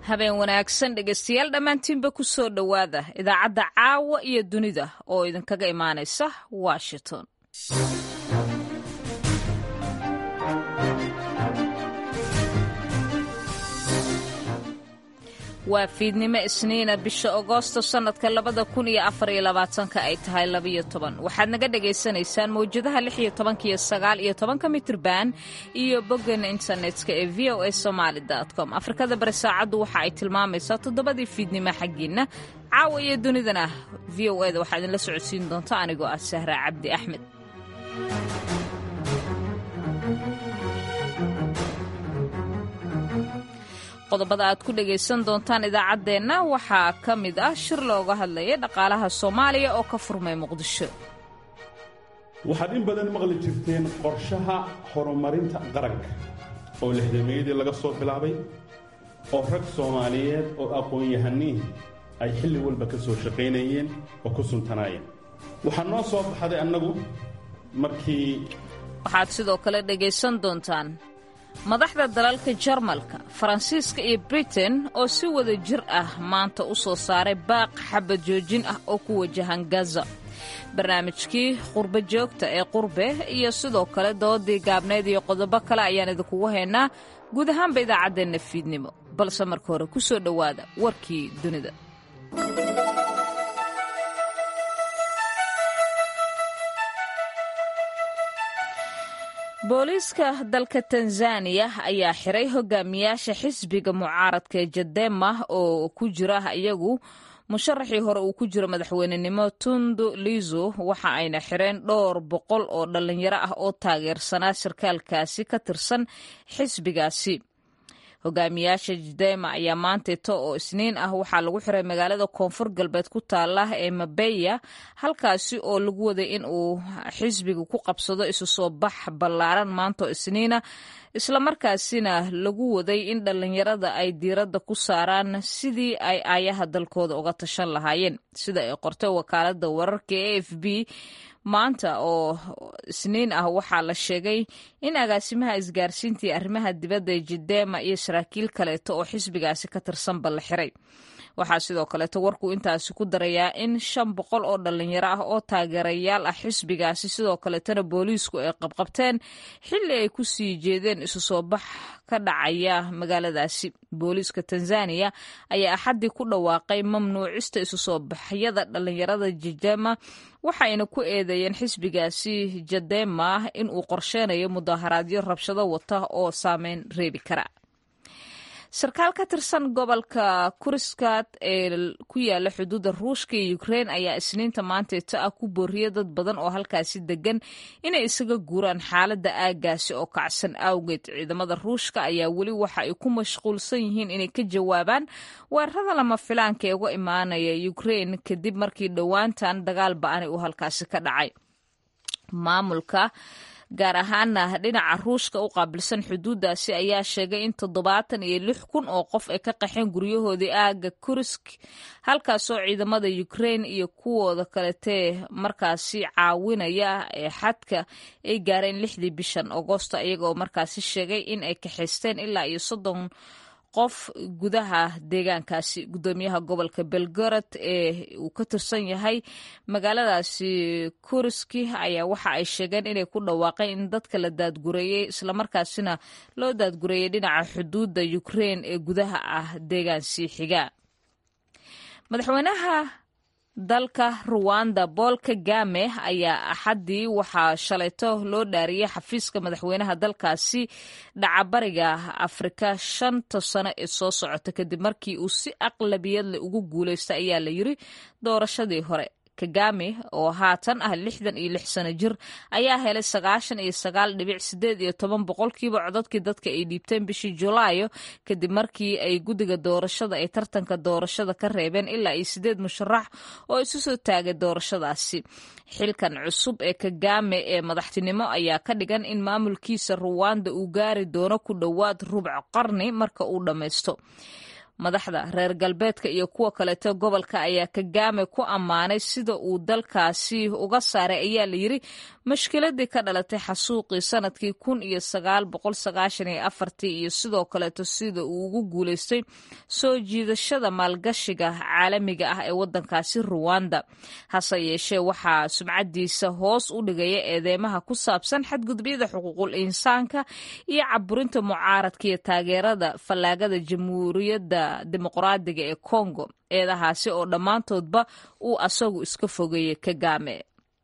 habeen wanaagsan dhegaystayaal dhammaantiinba ku soo dhowaada idaacadda caawa iyo dunida oo idinkaga imaanaysa washington waa fiidnimo isniina bisha agoosto sannadka labada kun iyo afar iyo labaatanka ay tahay labiyo toban waxaad naga dhagaysanaysaan mawjadaha lix iyo tobanka iyo sagaal iyo tobanka mitrban iyo boggan internetka ee v o a somaali com afrikada bari saacaddu waxa ay tilmaamaysaa toddobadii fiidnimo xaggiinna caawa iyo dunidana v o eda waxaa idinla socodsiin doonta anigoo ah sahra cabdi axmed qodobada aad ku dhagaysan doontaan idaacaddeenna waxaa ka mid ah shir looga hadlaya dhaqaalaha soomaaliya oo ka furmay muqdisho waxaad in badan maqli jirteen qorshaha horumarinta qaranka oo lixdameeyadii laga soo bilaabay oo rag soomaaliyeed oo aqoon-yahaniin ay xilli walba ka soo shaqaynayeen oo ku suntanaayeen waxaa noo soo baxday annagu markii waxaad sidoo kale dhagaysan doontaan madaxda dalalka jarmalka faransiiska iyo britain oo si wada jir ah maanta u soo saaray baaq xabad joojin ah oo ku wajahan gaza barnaamijkii qurbo joogta ee qurbe iyo sidoo kale doodii gaabneed iyo qodobo kale ayaan idinkugu haynaa guud ahaanba idaacaddeenna fiidnimo balse marka hore ku soo dhowaada warkii dunida booliiska dalka tanzaniya ayaa xiray hogaamiyaasha xisbiga mucaaradka ee jadema oo ku jira iyagu musharaxii hore uu ku jiro madaxweynenimo tundu lizo waxa ayna xireen dhowr boqol oo dhallinyaro ah oo taageersanaa sarkaalkaasi ka tirsan xisbigaasi hogaamiyaasha jadema ayaa maanteeto oo isniin ah waxaa lagu xiray magaalada koonfur galbeed ku taala ee mabeya halkaasi oo lagu waday in uu xisbiga ku qabsado isu soo bax ballaaran maantaoo isniina islamarkaasina lagu waday in dhallinyarada ay diiradda ku saaraan sidii ay aayaha dalkooda uga tashan lahaayeen sida ay qortay wakaaladda wararka e f b maanta oo isniin ah waxaa la sheegay in agaasimaha isgaarsiinta iyo arrimaha dibadda ee jidema iyo saraakiil kaleeto oo xisbigaasi ka tirsanba la xiray waxaa sidoo kaleeto warkuu intaasi ku darayaa in shan boqol oo dhallinyaro ah oo taageerayaal ah xisbigaasi sidoo kaleetona booliisku ay qabqabteen xilli ay ku sii jeedeen isu soo bax ka dhacaya magaaladaasi booliiska tanzaniya ayaa axaddii ku dhawaaqay mamnuucista isu soo baxyada dhallinyarada jidema waxayna ku eedeeyeen xisbigaasi jadema in uu qorsheynayo mudaharaadyo rabshado wata oo saameyn reebi kara sarkaal ka tirsan gobolka kuriskaad ee ku yaala xuduudda ruushka iyo ukrein ayaa isniinta maanteeto ah ku booriyay dad badan oo halkaasi degan inay isaga guuraan xaaladda aaggaasi oo kacsan awgeed ciidamada ruushka ayaa weli waxa ay ku mashquulsan yihiin inay ka jawaabaan weerarada lama filaanka ee uga imaanaya ukrein kadib markii dhowaantan dagaal ba-ani uu halkaasi ka dhacay maamulka gaar ahaana dhinaca ruushka u qaabilsan xuduuddaasi ayaa sheegay in toddobaatan iyo lix kun oo qof ay ka qaxeen guryahoodii aaga kurisk halkaasoo ciidamada ukrein iyo kuwooda kaletee markaasi caawinaya ee xadka ay gaareen lixdii bishan agoosto iyagaoo markaasi sheegay in ay kaxaysteen ilaa iyo soddon qof gudaha deegaankaasi guddoomiyaha gobolka belgorod ee uu ka tirsan yahay magaaladaasi kuriski ayaa waxa ay sheegeen inay ku dhawaaqeen in dadka la daadgureeyey islamarkaasina loo daadgureeyey dhinaca xuduudda ukrein ee gudaha ah deegaansii xiga madaxweynaha dalka ruwanda bool kagame ayaa axaddii waxaa shalayto loo dhaariyey xafiiska madaxweynaha dalkaasi dhacabariga afrika shanta sano ee soo socota kadib markii uu si aqlabiyadle ugu guuleystay ayaa la yiri doorashadii hore kagame oo haatan ah lixdan iyo lix sano jir ayaa helay sagaashan iyo sagaal dhibic sideed iyo toban boqolkiiba codadkii dadka ay dhiibteen bishii julaayo kadib markii ay guddiga doorashada ay tartanka doorashada ka reebeen ilaa iyo sideed musharax oo isu soo taagay doorashadaasi xilkan cusub ee kagame ee madaxtinimo ayaa ka dhigan in maamulkiisa ruwanda uu gaari doono ku dhowaad rubc qarni marka uu dhammaysto madaxda reer galbeedka iyo kuwa kaleeto gobolka ayaa kagame ku ammaanay sida uu dalkaasi uga saaray ayaa la yiri mashkiladii ka dhalatay xasuuqii sanadkii kun iyo sagaal boqol sagaashan iyo afartii iyo sidoo kaleeto sida uu ugu guuleystay soo jiidashada maalgashiga caalamiga ah ee wadankaasi ruwanda hase yeeshee waxaa sumcadiisa hoos u dhigaya eedeymaha ku saabsan xadgudubyada xuquuqul insaanka iyo caburinta mucaaradka iyo taageerada fallaagada jamhuuriyadda dimuqraadiga ee congo eedahaasi oo dhammaantoodba uu asagu iska fogeeyey kagame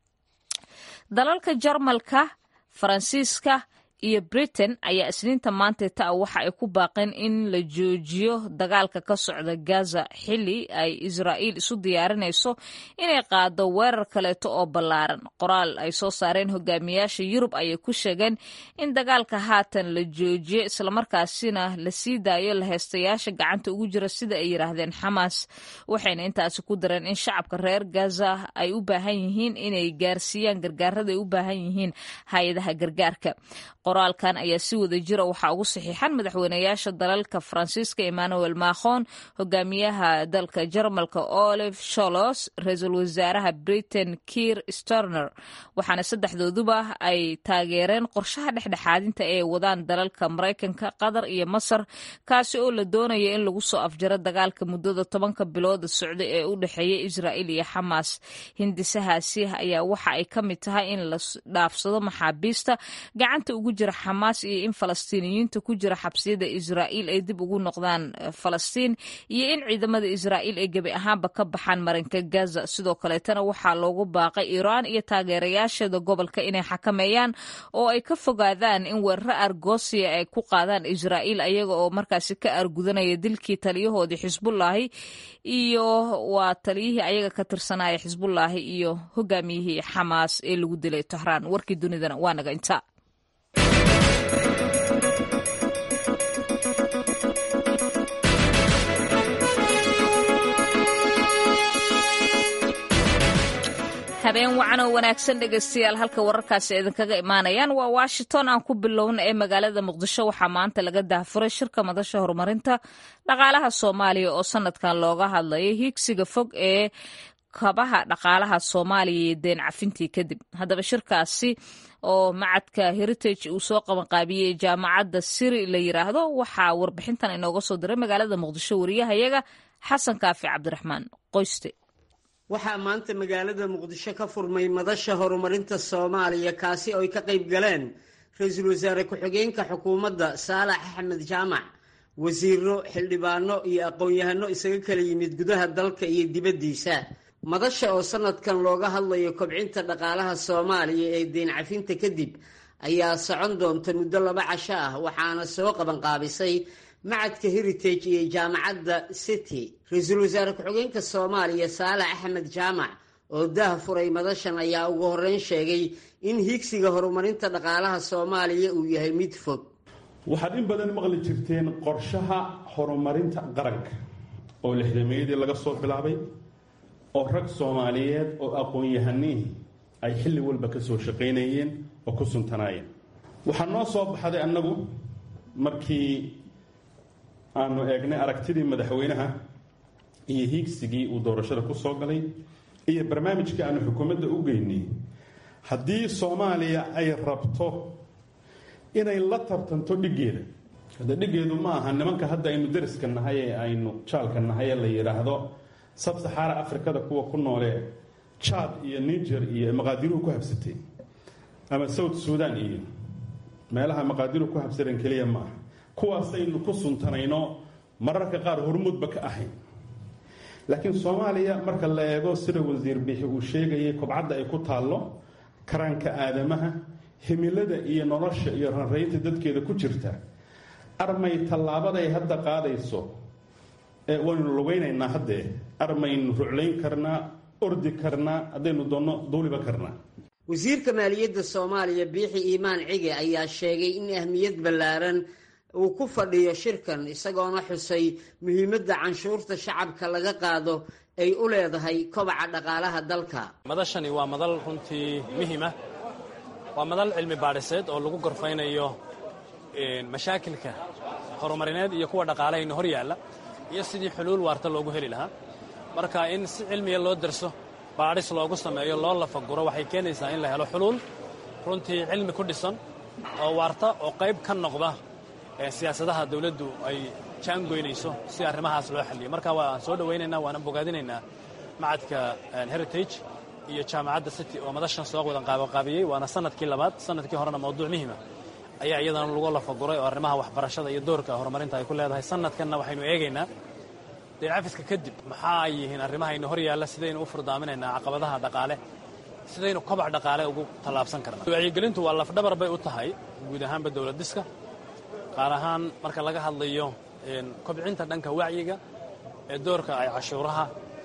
dalalka jarmalka faransiiska iyo britain ayaa isniinta maanteeta ah waxa ay ku baaqeen in la joojiyo dagaalka ka socda gaza xili ay israa'iil isu diyaarinayso inay qaado weerar kaleeto oo ballaaran qoraal ay soo saareen hogaamiyaasha yurub ayay ku sheegeen in dagaalka haatan la joojiyo islamarkaasina la sii daayo laheystayaasha gacanta ugu jira sida ay yidhaahdeen xamaas waxayna intaasi ku dareen in shacabka reer gaza ay u baahan yihiin inay gaarsiiyaan gargaarada ay u baahan yihiin hay-adaha gargaarka qoraalkan ayaa si wada jira waxaa ugu saxiixan madaxweynayaasha dalalka faransiiska emmanuel macron hogaamiyaha dalka jarmalka olive sholos ra-iisul wasaaraha britain kiir starner waxaana saddexdooduba ay taageereen qorshaha dhexdhexaadinta ee wadaan dalalka maraykanka qatar iyo masar kaasi oo la doonaya in lagu soo afjaro dagaalka muddada tobanka bilooda socda ee u dhexeeya israa'iil iyo xamaas hindisahaasi ayaa waxa ay ka mid tahay in la dhaafsado maxaabiista gacanta ugu jira xamaas iyo in falastiiniyiinta ku jira xabsiyada israa'iil ay dib ugu noqdaan falastiin iyo in ciidamada israa'iil ay gebi ahaanba ka baxaan marinka gaza sidoo kaleetana waxaa loogu baaqay iiraan iyo taageerayaasheeda gobolka inay xakameeyaan oo ay ka fogaadaan in weeraro argosiya ay ku qaadaan israa'iil ayaga oo markaasi ka argudanaya dilkii taliyahoodii xisbullaahi iyo waa taliyihii ayaga ka tirsanaya xisbullaahi iyo hogaamiyihii xamaas ee lagu dilay tahraan warkii dunidana waa naga inta habeen wacan oo wanaagsan dhegaystayaal halka wararkaasi idinkaga imaanayaan waa washington aan ku bilowna ee magaalada muqdisho waxaa maanta laga daahfuray shirka madasha horumarinta dhaqaalaha soomaaliya oo sanadkan looga hadlayo hiigsiga fog ee kabaha dhaqaalaha soomaaliya iyo deen cafintii kadib haddaba shirkaasi oo macadka heritage uu soo qabanqaabiyey jaamacadda siri la yiraahdo waxaa warbixintan inooga soo diray magaalada muqdisho wariyahayaga xasan kaafi cabdiraxmaan qoyste waxaa maanta magaalada muqdisho ka furmay madasha horumarinta soomaaliya kaasi oo ay ka qayb galeen ra-iisul wasaare ku-xigeenka xukuumadda saalax axmed jaamac wasiiro xildhibaano iyo aqoon-yahano isaga kala yimid gudaha dalka iyo dibaddiisa madasha oo sanadkan looga hadlayo kobcinta dhaqaalaha soomaaliya ee deen cafinta kadib ayaa socon doonta muddo laba casho ah waxaana soo qabanqaabisay macadka heritage iyo jaamacadda city ra-iisul wasaare ku-xigeenka soomaaliya saalax axmed jaamac oo daah furay madashan ayaa ugu horreyn sheegay in higsiga horumarinta dhaqaalaha soomaaliya uu yahay mid fog waxaad in badan maqli jirteen qorshaha horumarinta qaranka oo lixdameeyadii laga soo bilaabay oo rag soomaaliyeed oo aqoon-yahaniih ay xilli walba ka soo shaqaynayeen oo ku suntanaayeen waxaa noo soo baxday annagu markii aanu eegnay aragtidii madaxweynaha iyo hiigsigii uu doorashada ku soo galay iyo barnaamijkii aanu xukuumadda u geynay haddii soomaaliya ay rabto inay la tartanto dhiggeeda hadda dhiggeedu ma aha nimanka hadda aynu dariska nahay ee aynu jaalka nahay ee la yidhaahdo sabsaxaara afrikada kuwa ku noolee jad iyo niger iyo maqaadiruhu ku habsatay ama south sudan iyo meelaha maqaadiruhu ku habsadeen keliya ma aha kuwaasaynu ku suntanayno mararka qaar hormuudba ka ahayn laakiin soomaaliya marka la eego sida wasiir bixi uu sheegayay kobcadda ay ku taallo karaanka aadamaha himilada iyo nolosha iyo ranraynta dadkeeda ku jirta armay tallaabaday hadda qaadayso ee waynu lugaynaynaa haddee armaynu ruclayn karnaa ordi karnaa haddaynu doonno duuliba karnaa wasiirka maaliyadda soomaaliya biixi iimaan cige ayaa sheegay in ahmiyad ballaaran uu ku fadhiyo shirkan isagoona xusay muhiimadda canshuurta shacabka laga qaado ay u leedahay kobaca dhaqaalaha dalka madashani waa madal runtii muhiima waa madal cilmi baadhiseed oo lagu gorfaynayo mashaakilka horumarineed iyo kuwa dhaqaalahayna hor yaalla iyo sidii xuluul waarta loogu heli lahaa marka in si cilmiya loo darso baadhis loogu sameeyo loo lafaguro waxay keenaysaa in la helo xuluul runtii cilmi ku dhisan oo waarta oo qayb ka noqda siyaasadaha dawladdu ay jaangoynayso si arrimahaas loo xalliyo marka waan soo dhowaynaynaa waana bogaadinaynaa macadka heritage iyo jaamacadda city oo madashan soo wadan qaabaqaabiyey waana sanadkii labaad sanadkii horena mawduuc muhima ayaa iyadana lagu lafaguray oo arrimaha waxbarashada iyo doorka horumarinta ay ku leedahay sanadkanna waxaynu eegaynaa deecafiska kadib maxaa ay yihiin arrimahaynu hor yaalla sidaynu u furdaaminaynaa caqabadaha dhaqaale sidaynu kobac dhaqaale ugu tallaabsan karna wacyigelintu waa lafdhabar bay u tahay guud ahaanba dowlad dhiska qaar ahaan marka laga hadlayo kobcinta dhanka wacyiga ee doorka ay cashuuraha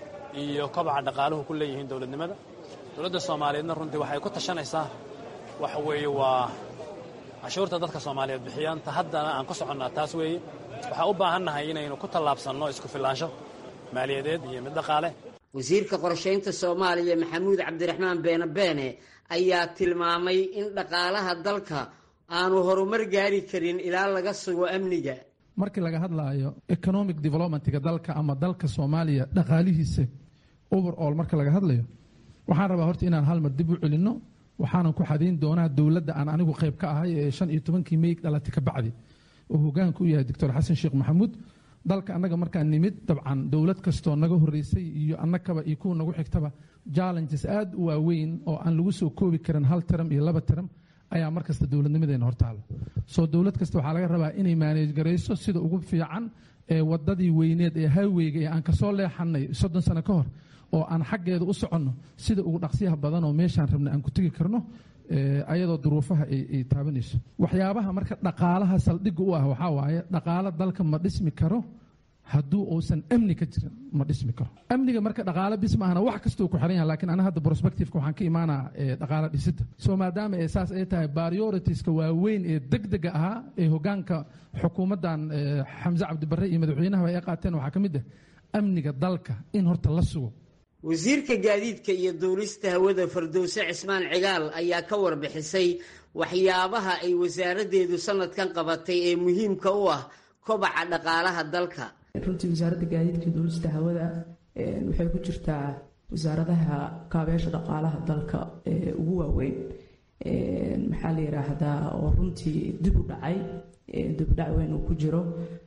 iyo kobaca dhaqaaluhu ku leeyihiin dowladnimada dowladda soomaaliyeedna runtii waxay ku tashanaysaa waxa weeye waa cashuurta dadka soomaaliyeed bixiyaan ta haddana aan ku soconnaa taas weeye waxaa u baahannahay inaynu ku tallaabsanno isku filaansho maaliyadeed iyo mid dhaqaale wasiirka qorshaynta soomaaliya maxamuud cabdiraxmaan beene beene ayaa tilmaamay in dhaqaalaha dalka aanu horumar gaari karin ilaa laga sugo amniga markii laga hadlaayo economic developmentga dalka ama dalka soomaaliya dhaqaalihiisa overall marka laga hadlayo waxaan rabaa horta inaan hal mar dib u celinno waxaanan ku xadayn doonaa dowladda aan anigu qayb ka ahay ee shan iyo tobankii meyg dhalatay ka bacdi oo hogaanka u yahay doctor xasan sheekh maxamuud dalka annaga markaan nimid dabcan dowlad kastoo naga horeysay iyo annagaba iyo kuwa nagu xigtaba challenges aad u waaweyn oo aan lagu soo koobi karin hal taram iyo laba taram ayaa mar kasta dowladnimadeena hortaala soo dowlad kasta waxaa laga rabaa inay maaneej garayso sida ugu fiican ee wadadii weyneed ee highweyga ee aan kasoo leexanay soddon sano ka hor oo aan xaggeeda u soconno sida ugu dhaqsiyaha badan oo meeshaan rabna aan ku tegi karno ayadoo duruufaha ay taabanayso waxyaabaha marka dhaqaalaha saldhigga u ah waxaa waaye dhaqaalo dalka ma dhismi karo hadduu uusan amni ka jirin ma dhismi karo amniga marka dhaqaalo bis maahana wax kastuu ku xiran yaha lakiin ana hadda prospectiveka waxaan ka imaanaa dhaqaalo dhisidda soo maadaama ee saas ay tahay prioritiska waaweyn ee degdega ahaa ee hogaanka xukuumaddan xamse cabdibarre iyo madaxweynahaba ay qaateen waxaa ka mid ah amniga dalka in horta la sugo wasiirka gaadiidka iyo duulista hawada fardowse cismaan cigaal ayaa ka warbixisay waxyaabaha ay wasaaraddeedu sanadkan qabatay ee muhiimka u ah kobaca dhaqaalaha dalka runtii wasaaradda gaadiidka iyo duulista hawada waxay ku jirtaa wasaaradaha kaabeesha dhaqaalaha dalka ee ugu waaweyn maxaa la yidhaahdaa oo runtii dib u dhacay dibudhac weyn uu ku jiro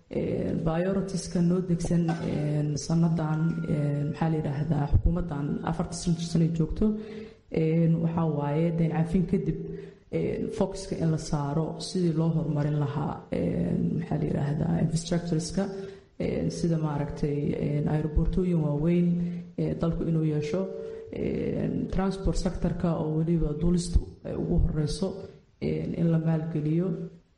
bioritiska noo degsan sanadan maxaa la yidhaahdaa xukuumaddan afarta sanay joogto waxaa waaye dayn cafin kadib focuska in la saaro sidii loo horumarin lahaa maxaa la yidhaahdaa infrastructureska sida maaragtay aerobortooyin waaweyn dalku inuu yeesho transport sectorka oo weliba duulistu ay ugu horeyso in la maalgeliyo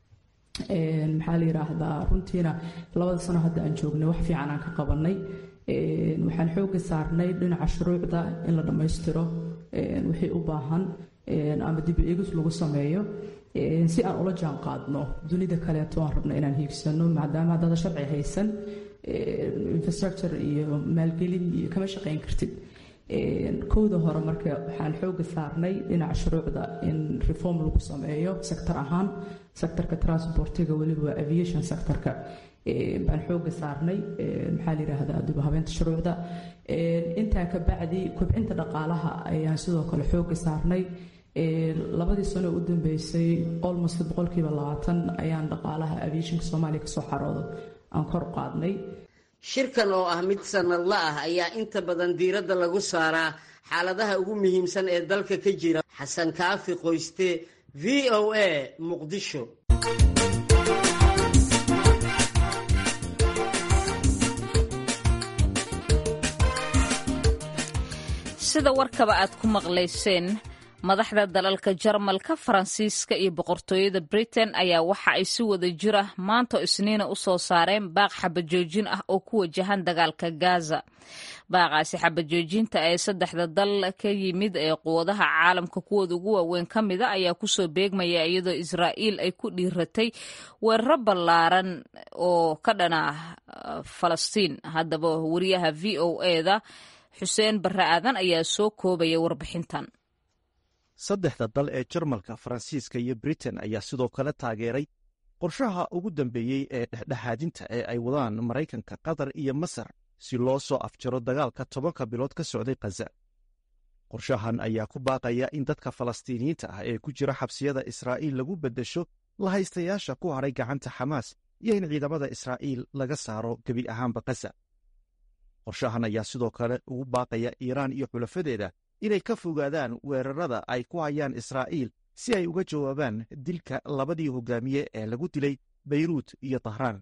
maxaa la yidhaahdaa runtiina labada sano hadda aan joognay wax fiican aan ka qabanay waxaan xooga saarnay dhinaca shuruucda in la dhammaystiro wixii u baahan ama dib eegis lagu sameeyo si aan ula jaan qaadno dunida kaleeto aan rabno inaan hiigsano maadaama haddada sharci haysan infrastructure iyo maalgelin iyo kama shaqayn kartid kowda hore marka waxaan xooga saarnay dhinaca shuruucda in reform lagu sameeyo sector ahaan sectorka transportiga weliba aviation sectorka baan xooga saarnay maxaa la yidhaahdaa dib habeynta shuruucda intaa ka bacdi kobcinta dhaqaalaha ayaan sidoo kale xooga saarnay labadii sano u dambeysay almost boqolkiiba labaatan ayaan dhaqaalaha aviationka soomaaliya kasoo xaroodo aan kor u qaadnay shirkan oo ah mid sanadla ah ayaa inta badan diiradda lagu saaraa xaaladaha ugu muhiimsan ee dalka ka jira xasan kaafi qoyste v o a muqdisho sida warkaba aad ku maqlayseen madaxda dalalka jarmalka faransiiska iyo boqortooyada britain ayaa waxa ay si wada jira maanta isniina u soo saareen baaq xabajoojin ah oo ku wajahan dagaalka gaza baaqaasi xabajoojinta ee saddexda dal ka yimid ee quwadaha caalamka kuwooda ugu waaweyn ka mida ayaa kusoo beegmaya iyadoo israa'iil ay ku dhiiratay weeraro ballaaran oo ka dhana falastiin haddaba wariyaha v o eda xuseen barre aadan ayaa soo koobaya warbixintan saddexda dal ee jarmalka faransiiska iyo britain ayaa sidoo kale taageeray qorshaha ugu dambeeyey ee dhexdhexaadinta ee ay wadaan maraykanka qatar iyo masar si loo soo afjaro dagaalka tobanka bilood ka socday khaza qorshahan ayaa ku baaqaya in dadka falastiiniyiinta ah ee ku jira xabsiyada israa'iil lagu beddesho lahaystayaasha ku hadhay gacanta xamaas iyo in ciidamada israa'iil laga saaro gebi ahaanba khaza qorshahan ayaa sidoo kale ugu baaqaya iiraan iyo xulafadeeda inay ka fogaadaan weerarada ay ku hayaan israa'iil si ay uga jawaabaan dilka labadii hogaamiye ee lagu dilay beyruut iyo tahraan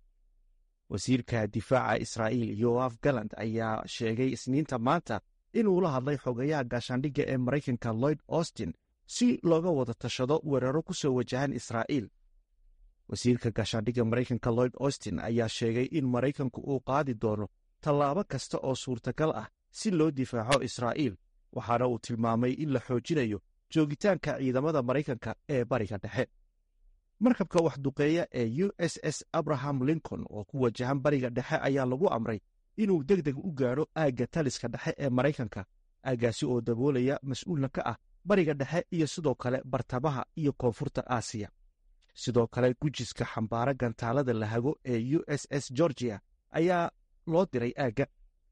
wasiirka difaaca israa'iil yoaf galand ayaa sheegay isniinta maanta inuu la hadlay xogayaha gaashaandhigga ee maraykanka lloyd austin si looga wada tashado weeraro ku soo wajahan israa'iil wasiirka gaashaandhigga maraykanka lloyd austin ayaa sheegay in maraykanku uu qaadi doono tallaabo kasta oo suurtagal ah si loo difaaco israa'iil waxaana uu tilmaamay in la xoojinayo joogitaanka ciidamada maraykanka ee bariga dhexe markabka waxduqeeya ee u s s abraham lincoln oo ku wajahan bariga dhexe ayaa lagu amray inuu deg deg u gaadho aagga taliska dhexe ee maraykanka aaggaasi oo daboolaya mas-uulna ka ah bariga dhexe iyo sidoo kale bartamaha iyo koonfurta aasiya sidoo kale gujiska xambaara gantaalada lahago ee u s s georgia ayaa loo diray aagga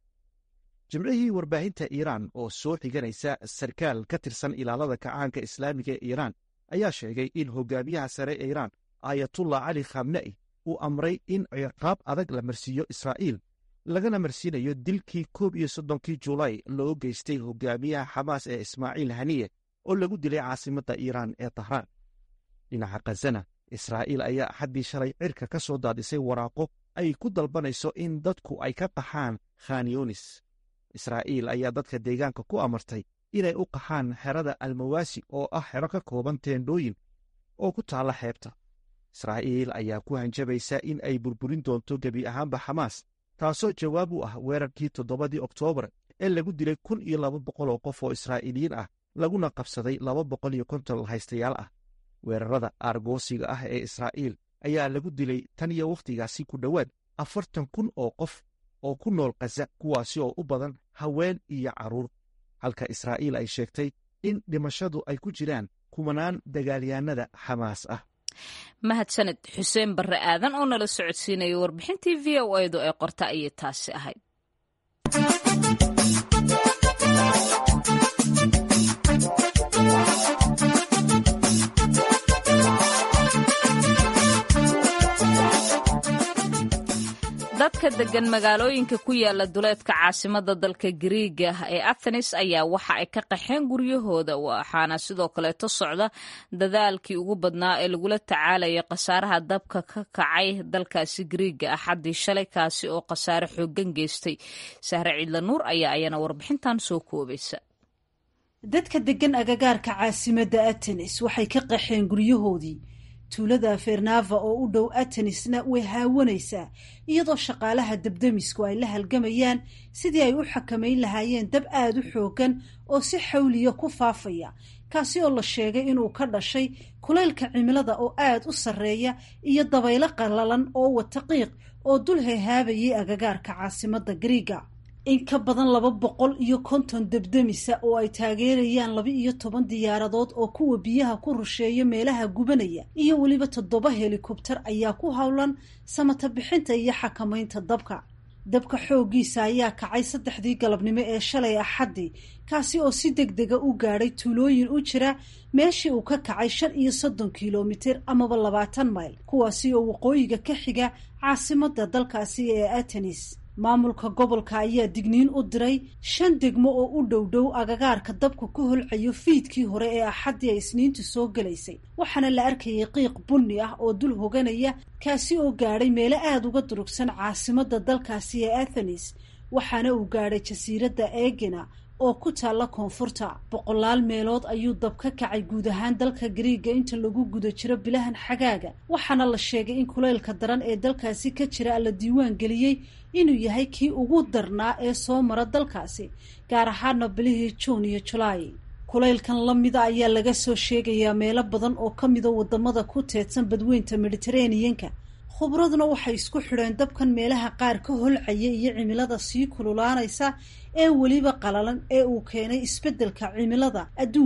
jimcihii warbaahinta iiraan oo soo xiganaysa sarkaal ka tirsan ilaalada kacaanka islaamiga ee iiraan ayaa sheegay in hogaamiyaha sare ee iiraan aayatullah cali khamne'i uu amray in ciqaab adag la marsiiyo israa'iil lagana marsiinayo dilkii koob iyo soddonkii julaay loo geystay hogaamiyaha xamaas ee ismaaciil haniye oo lagu dilay caasimadda iiraan ee tahraan dhinaca khazana israa'iil ayaa axaddii shalay cirka ka soo daadisay waraaqo ay ku dalbanayso in dadku ay ka qaxaan khanyonis israa'iil ayaa dadka deegaanka ku amartay inay u qaxaan xerada almawaasi oo ah xero ka kooban teendhooyin oo ku taalla xeebta israa'iil ayaa ku hanjabaysa in ay burburin doonto gebi ahaanba xamaas taasoo jawaab u ah weerarkii toddobadii oktoobar ee lagu dilay kun iyo laba boqol oo qof oo israa'iiliyiin ah laguna qabsaday laba boqol iyo konton haystayaal ah weerarada aargoosiga ah ee israa'iil ayaa lagu dilay tan iyo wakhtigaasi ku dhowaad afartan kun oo qof oo ku nool khaza kuwaasi oo u badan haween iyo carruur halka israa'iil ay sheegtay in dhimashadu ay ku jiraan kumanaan dagaalyahanada xamaas ah mahadsaned xuseen barre aadan oo nala socodsiinaya warbixintii v o edu ee qorta ayay taasi ahayd dadka degan magaalooyinka ku yaala duleedka caasimada dalka gariiga ee athenes ayaa waxa ay ka qaxeen guryahooda waxaana sidoo kaleeto socda dadaalkii ugu badnaa ee lagula tacaalaya khasaaraha dabka ka kacay dalkaasi gariiga axaddii shalay kaasi oo khasaare xoogan geystay sahre ciidla nuur ayaa ayana warbixintan soo koobaysa dadka degan agagaarka caasimadda atenes waxay ka qaxeen guryahoodii tuulada fernava oo u dhow atenisna way haawanaysaa iyadoo shaqaalaha dabdamisku ay la halgamayaan sidii ay u xakamayn lahaayeen dab aada u xoogan oo si xawliya ku faafaya kaasi oo la sheegay inuu ka dhashay kulaylka cimilada oo aada u sarreeya iyo dabaylo qallalan oo wata qiiq oo dul hehaabayay agagaarka caasimadda griiga in ka badan laba boqol iyo konton debdemisa oo ay taageerayaan laba iyo toban diyaaradood oo kuwa biyaha ku rusheeya meelaha gubanaya iyo weliba toddoba helikobtar ayaa ku howlan samata bixinta iyo xakamaynta dabka dabka xooggiisa ayaa kacay saddexdii galabnimo ee shalay axaddii kaasi oo si deg dega u gaadhay tuulooyin u jira meeshii uu ka kacay shan iyo soddon kilomitir amaba labaatan mayl kuwaasi oo waqooyiga ka xiga caasimadda dalkaasi ee atenis maamulka gobolka ayaa digniin u diray shan degmo oo u dhow dhow agagaarka dabka ku holcayo fiidkii hore ee axaddii ay isniintu soo gelaysay waxaana la arkayay qiiq bunni ah oo dul hoganaya kaasi oo gaadhay meelo aada uga durugsan caasimadda dalkaasi ee athenes waxaana uu gaadhay jasiiradda egena oo ku taalla koonfurta boqolaal meelood ayuu dab ka kacay guud ahaan dalka gariiga inta lagu guda jiro bilahan xagaaga waxaana la sheegay in kulaylka daran ee dalkaasi ka jira la diiwaan geliyey inuu yahay kii ugu darnaa ee soo mara dalkaasi gaar ahaana bilihii juun iyo julaay kulaylkan la mida ayaa laga soo sheegayaa meelo badan oo ka mida wadamada ku teedsan badweynta mediteraneanka khubraduna waxay isku xidheen dabkan meelaha qaar ka holcaya iyo cimilada sii kululaanaysa ee weliba qalalan ee uu keenay isbeddelka cimilada adduunka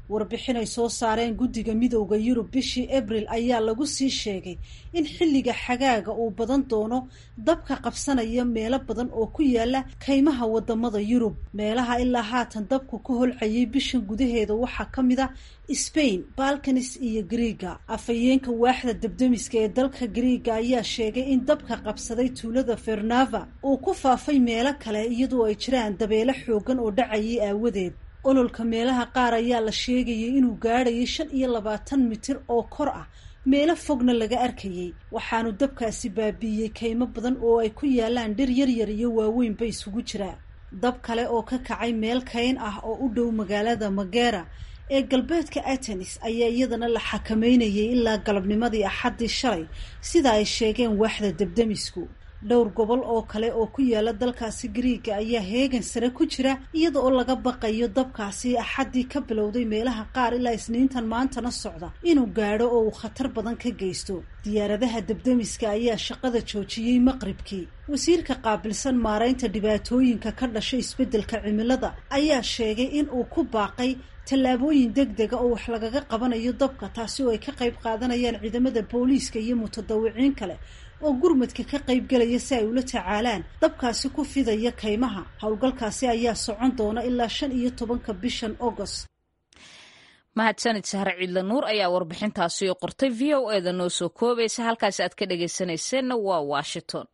warbixin ay soo saareen guddiga midowda yurub bishii abril ayaa lagu sii sheegay in xilliga xagaaga uu badan doono dabka qabsanaya meelo badan oo ku yaala kaymaha wadamada yurub meelaha ilaa haatan dabku ka holcayay bishan gudaheeda waxaa ka mid a sbain balkanis iyo griiga afhayeenka waaxda debdemiska ee dalka griiga ayaa sheegay in dabka qabsaday tuulada fernava uu ku faafay meelo kale iyadoo ay jiraan dabeelo xoogan oo dhacayay aawadeed ololka meelaha qaar ayaa la sheegayay inuu gaadhayay shan iyo labaatan mitir oo kor ah meelo fogna laga arkayay waxaanu dabkaasi baabi'iyey kaymo badan oo ay ku yaalaan dhir yaryar iyo waaweynba isugu jira dab kale oo ka kacay meel kayn ah oo u dhow magaalada magera ee galbeedka atenis ayaa iyadana la xakameynayay ilaa galabnimadii axaddii shalay sida ay sheegeen waaxda debdemisku dhowr gobol oo kale oo ku yaala dalkaasi griiga ayaa heegan sare ku jira iyada oo laga baqayo dabkaasi axaddii ka bilowday meelaha qaar ilaa isniintan maantana socda inuu gaadho oo uu khatar badan ka geysto diyaaradaha debdemiska ayaa shaqada joojiyey maqribkii wasiirka qaabilsan maaraynta dhibaatooyinka ka dhashay isbeddelka cimilada ayaa sheegay in uu ku baaqay tallaabooyin deg dega oo wax lagaga qabanayo dabka taasi oo ay ka qayb qaadanayaan ciidamada booliiska iyo mutadawiciin kale oo gurmadka ka qayb galaya si ay ula tacaalaan dabkaasi ku fidaya kaymaha howlgalkaasi ayaa socon doona ilaa shan iyo tobanka bishan agost mahadsanid sahre ciidla nuur ayaa warbixintaasi oo qortay v o eda noo soo koobaysa halkaasi aad ka dhagaysanayseena waa washington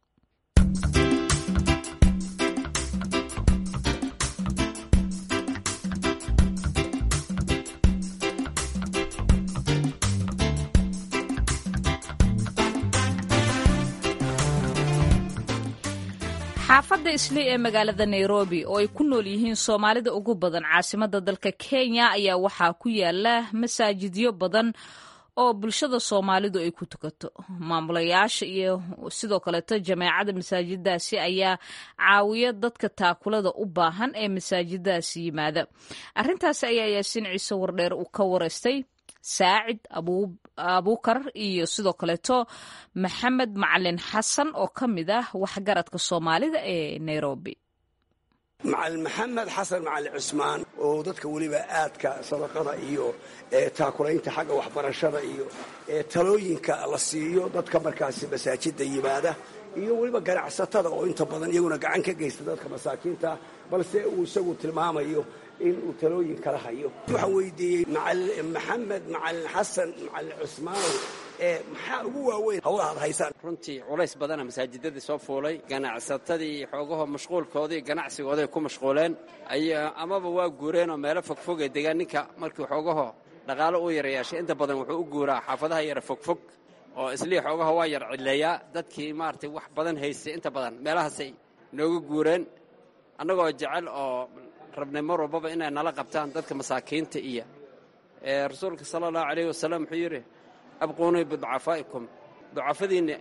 xaafadda islii ee magaalada nairobi oo ay ku nool yihiin soomaalida ugu badan caasimadda dalka kenya ayaa waxaa ku yaala masaajidyo badan oo bulshada soomaalidu ay ku tukato maamulayaasha iyo sidoo kaleeto jameecada masaajiddaasi ayaa caawiya dadka taakulada u baahan ee masaajiddaasi yimaada arrintaasi ayaa yaasiin ciise wardheer uu ka wareystay saacid abuukar iyo sidoo kaleeto maxamed macalin xasan oo ka mid ah waxgaradka soomaalida ee nairobi macalin maxamed xasan macalin cusmaan oo dadka weliba aadka sadaqada iyo taakulaynta xagga waxbarashada iyo talooyinka la siiyo dadka markaasi masaajida yimaada iyo weliba ganacsatada oo inta badan iyaguna gacan ka geysta dadka masaakiinta balse uu isagu tilmaamayo in uu talooyin kala hayo waxaan weydiiyey maxamed macalin xasan macalin cusmaanow ee maxaa ugu waaweyn hawlaha ad haysaan runtii culays badana masaajidadii soo fuulay ganacsatadii xoogaho mashquulkoodii ganacsigooday ku mashquuleen amaba waa guureenoo meelo fogfog ee degaan ninka markii xoogaho dhaqaalo uu yara yeeshay inta badan wuxuu u guuraa xaafadaha yara fogfog oo islii xoogaho waa yar cidleeyaa dadkii maaragtay wax badan haystay inta badan meelahaasay nooga guureen annagoo jecel oo rabnay mar walbaba inay nala qabtaan dadka masaakiinta iyo rasuulka sala allahu calayh wasalam wuxuu yidhi abquunii biducafaa'ikum ducafadiinna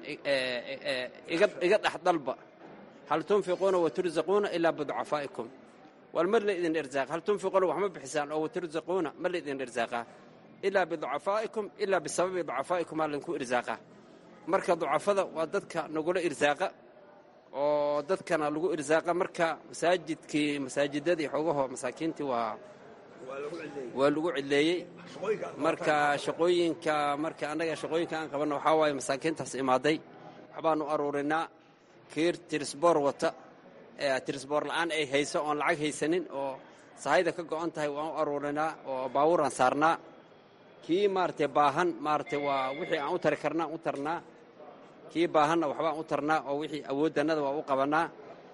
iga dhex dalba hal tunfiquuna watursaquuna ilaa biducafaa'ikum wal mar la idin irsaaqa hal tunfiquuna wax ma bixisaan oo watursaquuna ma la idin irsaaqaa ilaa biducafaa'ikum ilaa bisababi ducafaa'ikum aa laydinku irsaaqaa marka ducafada waa dadka nagula irsaaqa oo dadkana lagu irsaaqa marka masaajidkii masaajidadii xoogaho masaakiintii waa waa lagu cidleeyey marka shaqooyinka marka annaga shaqooyinka aan qabanno waxaa waaye masaakiintaas imaaday waxbaanu aruurinaa kiir tirisboor wata tirisboor la'aan ay hayso oon lacag haysanin oo sahayda ka go'on tahay waan u aruurinaa oo baabuuraan saarnaa kii maaragtay baahan maaragtay waa wixii aan u tari karnaa u tarnaa kii baahanna waxbaan u tarnaa oo wixii awooddannada waa u qabannaa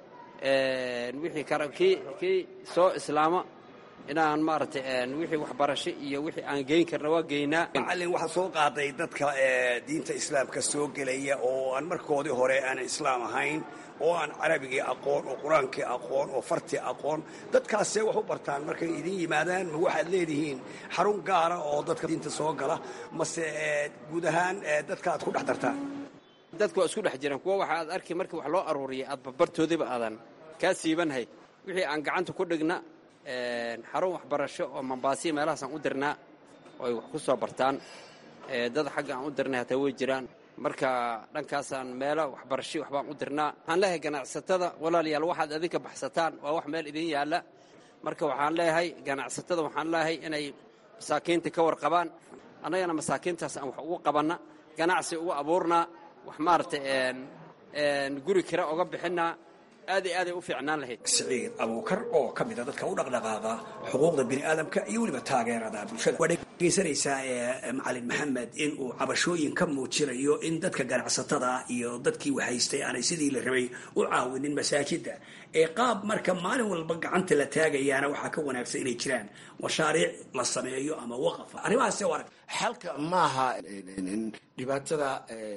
wixii kii kii soo islaama inaan maaragtay wixii waxbarasho iyo wixii aan geyn karna waa geynaa macallin waxaa soo qaaday dadka diinta islaamka soo gelaya oo aan markoodii hore aan islaam ahayn oo aan carabigii aqoon oo qur-aankii aqoon oo fartii aqoon dadkaasee wax u bartaan markay idin yimaadaan ma waxaad leedihiin xarun gaara oo dadka diinta soo gala mase guud ahaan dadka aad ku dhex dartaan dadka waa isku dhex jiraan kuwa waxa aad arki markii wax loo aruuriyay aad barbartoodiba aadan kaa siibanhay wixii aan gacanta ku dhigna xarun waxbarasho oo mambaasiya meelahaasaan u dirnaa oo ay wax ku soo bartaan dad xagga aan u dirnay hataa way jiraan marka dhankaasaan meelo waxbarasho waxbaan u dirnaa waxaan leeyahay ganacsatada walaalayaal waxaad adinka baxsataan waa wax meel idin yaalla marka waxaan leeyahay ganacsatada waxaan leeyahay inay masaakiinta ka warqabaan annagana masaakiintaas aan wax ugu qabanna ganacsi ugu abuurnaa wax maaragtay guri kira oga bixinnaa aad iyo aaday u fiicnaan lahayd siciid abuukar oo ka mida dadka u dhaqdhaqaaqa xuquuqda bini'aadamka iyo weliba taageerada bulshada waa dhegeysanaysaa macalin maxamed in uu cabashooyin ka muujinayo in dadka ganacsatada iyo dadkii wahaystay aanay sidii la rabay u caawinin masaajidda ee qaab marka maalin walba gacanta la taagayaana waxaa ka wanaagsan inay jiraan mashaariic la sameeyo ama waqafa arrimahaas arag xalka maaha dhibaatada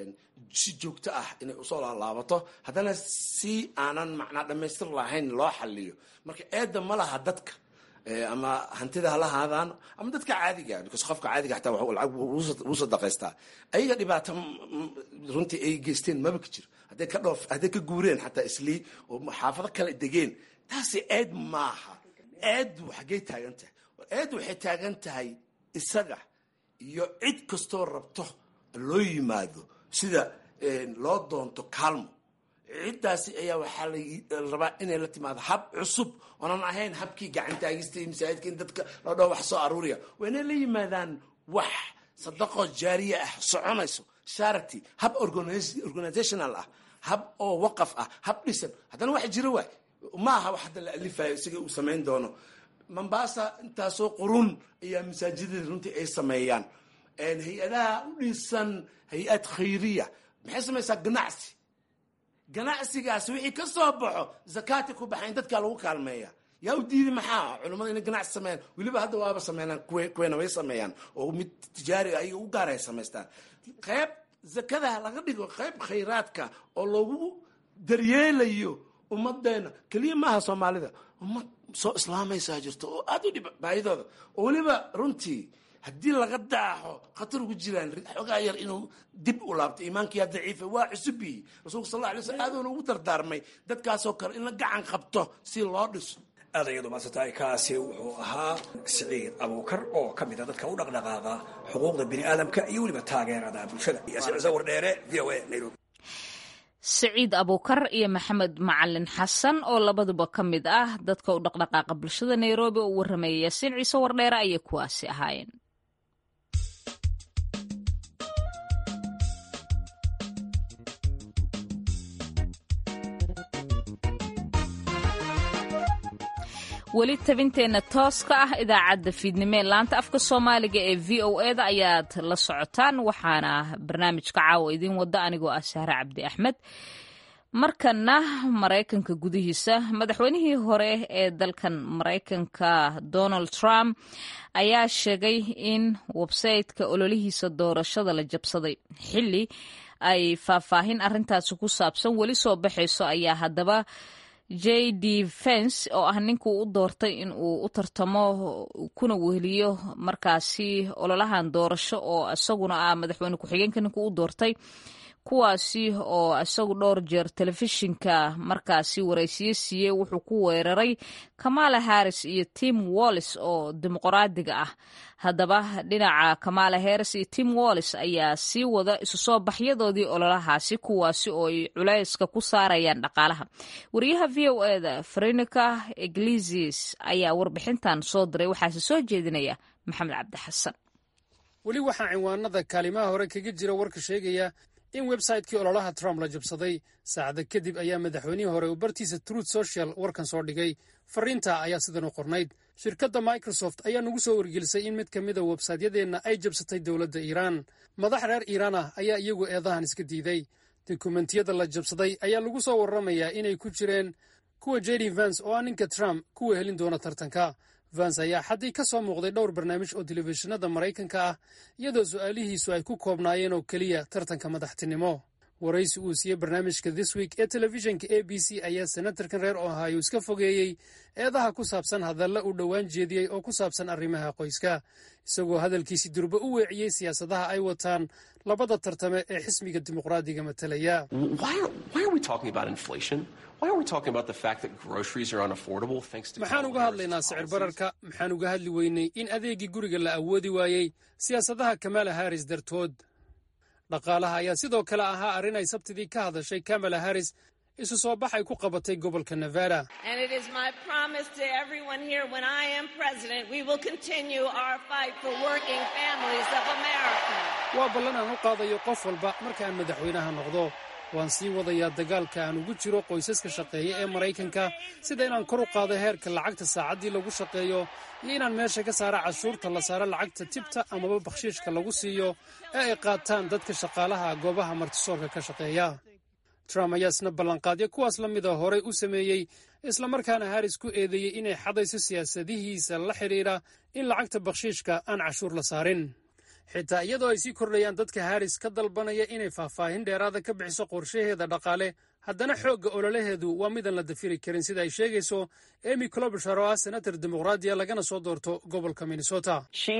si joogto ah inay usoo laalaabato haddana si aanan macnaa dhammaystir lahayn loo xaliyo marka eedda ma laha dadka ama hantida hala haadaan ama dadka caadiga because qofka caadiga xataa lacag wuu sadaqaystaa ayaga dhibaato runtii ay geysteen maba ka jiro hadday ka dhoof hadday ka guureen xataa islii oo xaafado kale degeen taasi eed maaha eeddu xaggay taagan tahay eeddu waxay taagan tahay isaga iyo cid kastoo rabto loo yimaado sida loo doonto kaalmo ciddaasi ayaa waxaa la rabaa inay la timaado hab cusub oonan ahayn habkii gacantaagista iyo masaajidka in dadka loo dhaho wax soo aruuriya waa inay la yimaadaan wax sadaqo jaariya ah soconayso charity hab organizational ah hab oo waqaf ah hab dhisan haddana wax jiro waay ma aha wax hadda la alifayo isaga uu samayn doono mombasa intaasoo qurun ayaa masaajidada runtii ay sameeyaan hay-adaha u dhisan hay-ad khayriya maxay samaysaa ganacsi ganacsigaasi wixii ka soo baxo zakaati ku baxayn dadkaa lagu kaalmeeya yaa u diiday maxaa culummada inay ganacsi sameeyaan weliba hadda waaba sameynaan kuweena way sameeyaan oo mid tijaari ayaga u gaara ay samaystaan qayb zakada laga dhigo qayb khayraadka oo lagu daryeelayo ummadeena keliya maaha soomaalida ummad soo islaamaysaa jirto oo aada u dhib baahidooda oo weliba runtii haddii laga daaxo khatar ugu jiraan xoogaa yar inuu dib u laabto iimaankiyaa daciifa waa cusubiyi rasuulka sal alla alay slam aaduuna ugu dardaarmay dadkaasoo kale in la gacan qabto si loo dhiso adayadu maasataay kaasi wuxuu ahaa siciid abuukar oo ka mida dadka u dhaqdhaqaaqa xuquuqda bini'aadamka iyo weliba taageerada bulshada wardheere v o a nairobi siciid abuukar iyo maxamed macalin xasan oo labaduba ka mid ah dadka u dhaqdhaqaaqa bulshada nairobi oo u warramaya yaasiin ciise wardheere ayay kuwaasi ahaayeen weli tabinteenna tooska ah idaacadda fiidnimee laanta afka soomaaliga ee v o e da ayaad la socotaan waxaana barnaamijka caawa idiin wada anigoo ah sahre cabdi axmed markana maraykanka gudihiisa madaxweynihii hore ee dalkan maraykanka donald trump ayaa sheegay in websayte-ka ololihiisa doorashada la jabsaday xili ay faahfaahin arintaasi ku saabsan weli soo baxayso ayaa haddaba j d fence oo ah ninkuu u doortay in uu u tartamo kuna weheliyo markaasi ololahan doorasho oo isaguna ah madaxweyne ku-xigeenka ninkuu u doortay kuwaasi oo isagu dhowr jeer telefishinka markaasi waraysiye siiyey wuxuu ku weeraray kamala harris iyo tim wallis oo dimuqraadiga ah haddaba dhinaca kamala harris iyo tim wallis ayaa sii wada isu soo baxyadoodii ololahaasi kuwaasi oo ay culayska ku saarayaan dhaqaalaha wariyaha v o e da frenica iglesias ayaa warbixintan soo diray waxaase soo jeedinaya maxamed cabdi xasan weli waxaa cinwaanada kaalimaha hore kaga jira warka sheegaya in websaytekii ololaha trump la jabsaday saacada kadib ayaa madaxweynihii hore uu bartiisa truth social warkan soo dhigay fariinta ayaa sidan u qornayd shirkadda microsoft ayaa nagu soo wargelisay in mid ka mida websaytyadeenna ay jabsatay dowladda iiraan madax reer iiraan ah ayaa iyagu eedahan iska diiday dokumentiyada la jabsaday ayaa lagu soo warramayaa inay ku jireen kuwa jedi vans oo ah ninka trump kuwa helin doona tartanka vans ayaa xaddii ka soo muuqday dhowr barnaamij oo telefishinada maraykanka ah iyadoo su'aalihiisu ay ku koobnaayeen oo keliya tartanka madaxtinimo waraysi uu siiyey barnaamijka this week ee telefishinka a b c ayaa senatarkan reer ohio iska fogeeyey eedaha ku saabsan hadalla uu dhowaan jeediyey oo ku saabsan arrimaha qoyska isagoo hadalkiisi durba u weeciyey siyaasadaha ay wataan labada tartame ee xisbiga dimuqraadiga matalaya maxaan uga hadlaynaa sicir bararka maxaan uga hadli weynay in adeegii guriga la awoodi waayey siyaasadaha kamala harris dartood dhaqaalaha ayaa sidoo kale ahaa arrin ay sabtidii ka hadashay kamala harris isu soo bax ay ku qabatay gobolka nevada waa ballan aan u qaadayo qof walba markaan madaxweynaha noqdo waan sii wadayaa dagaalka aan ugu jiro qoysaska shaqeeya ee maraykanka sida inaan kor u qaado heerka lacagta saacaddii lagu shaqeeyo iyo inaan meesha ka saara cashuurta la saaro lacagta tibta amaba bakhshiishka lagu siiyo ee ay qaataan dadka shaqaalaha goobaha martisoorka ka shaqeeya trump ayaa isna ballanqaadyo kuwaas la mida horey u sameeyey islamarkaana haris ku eedeeyey inay xadayso siyaasadihiisa la xidhiidha in lacagta bakhshiishka aan cashuur la saarin xitaa iyadoo ay sii kordhayaan dadka haris ka dalbanaya inay faahfaahin dheeraada ka bixiso qorshaheeda dhaqaale haddana xoogga ololaheedu waa midaan la dafiri karin sida ay sheegayso emy clobishar oo ah senator dimuqraadiya lagana soo doorto gobolka minnesota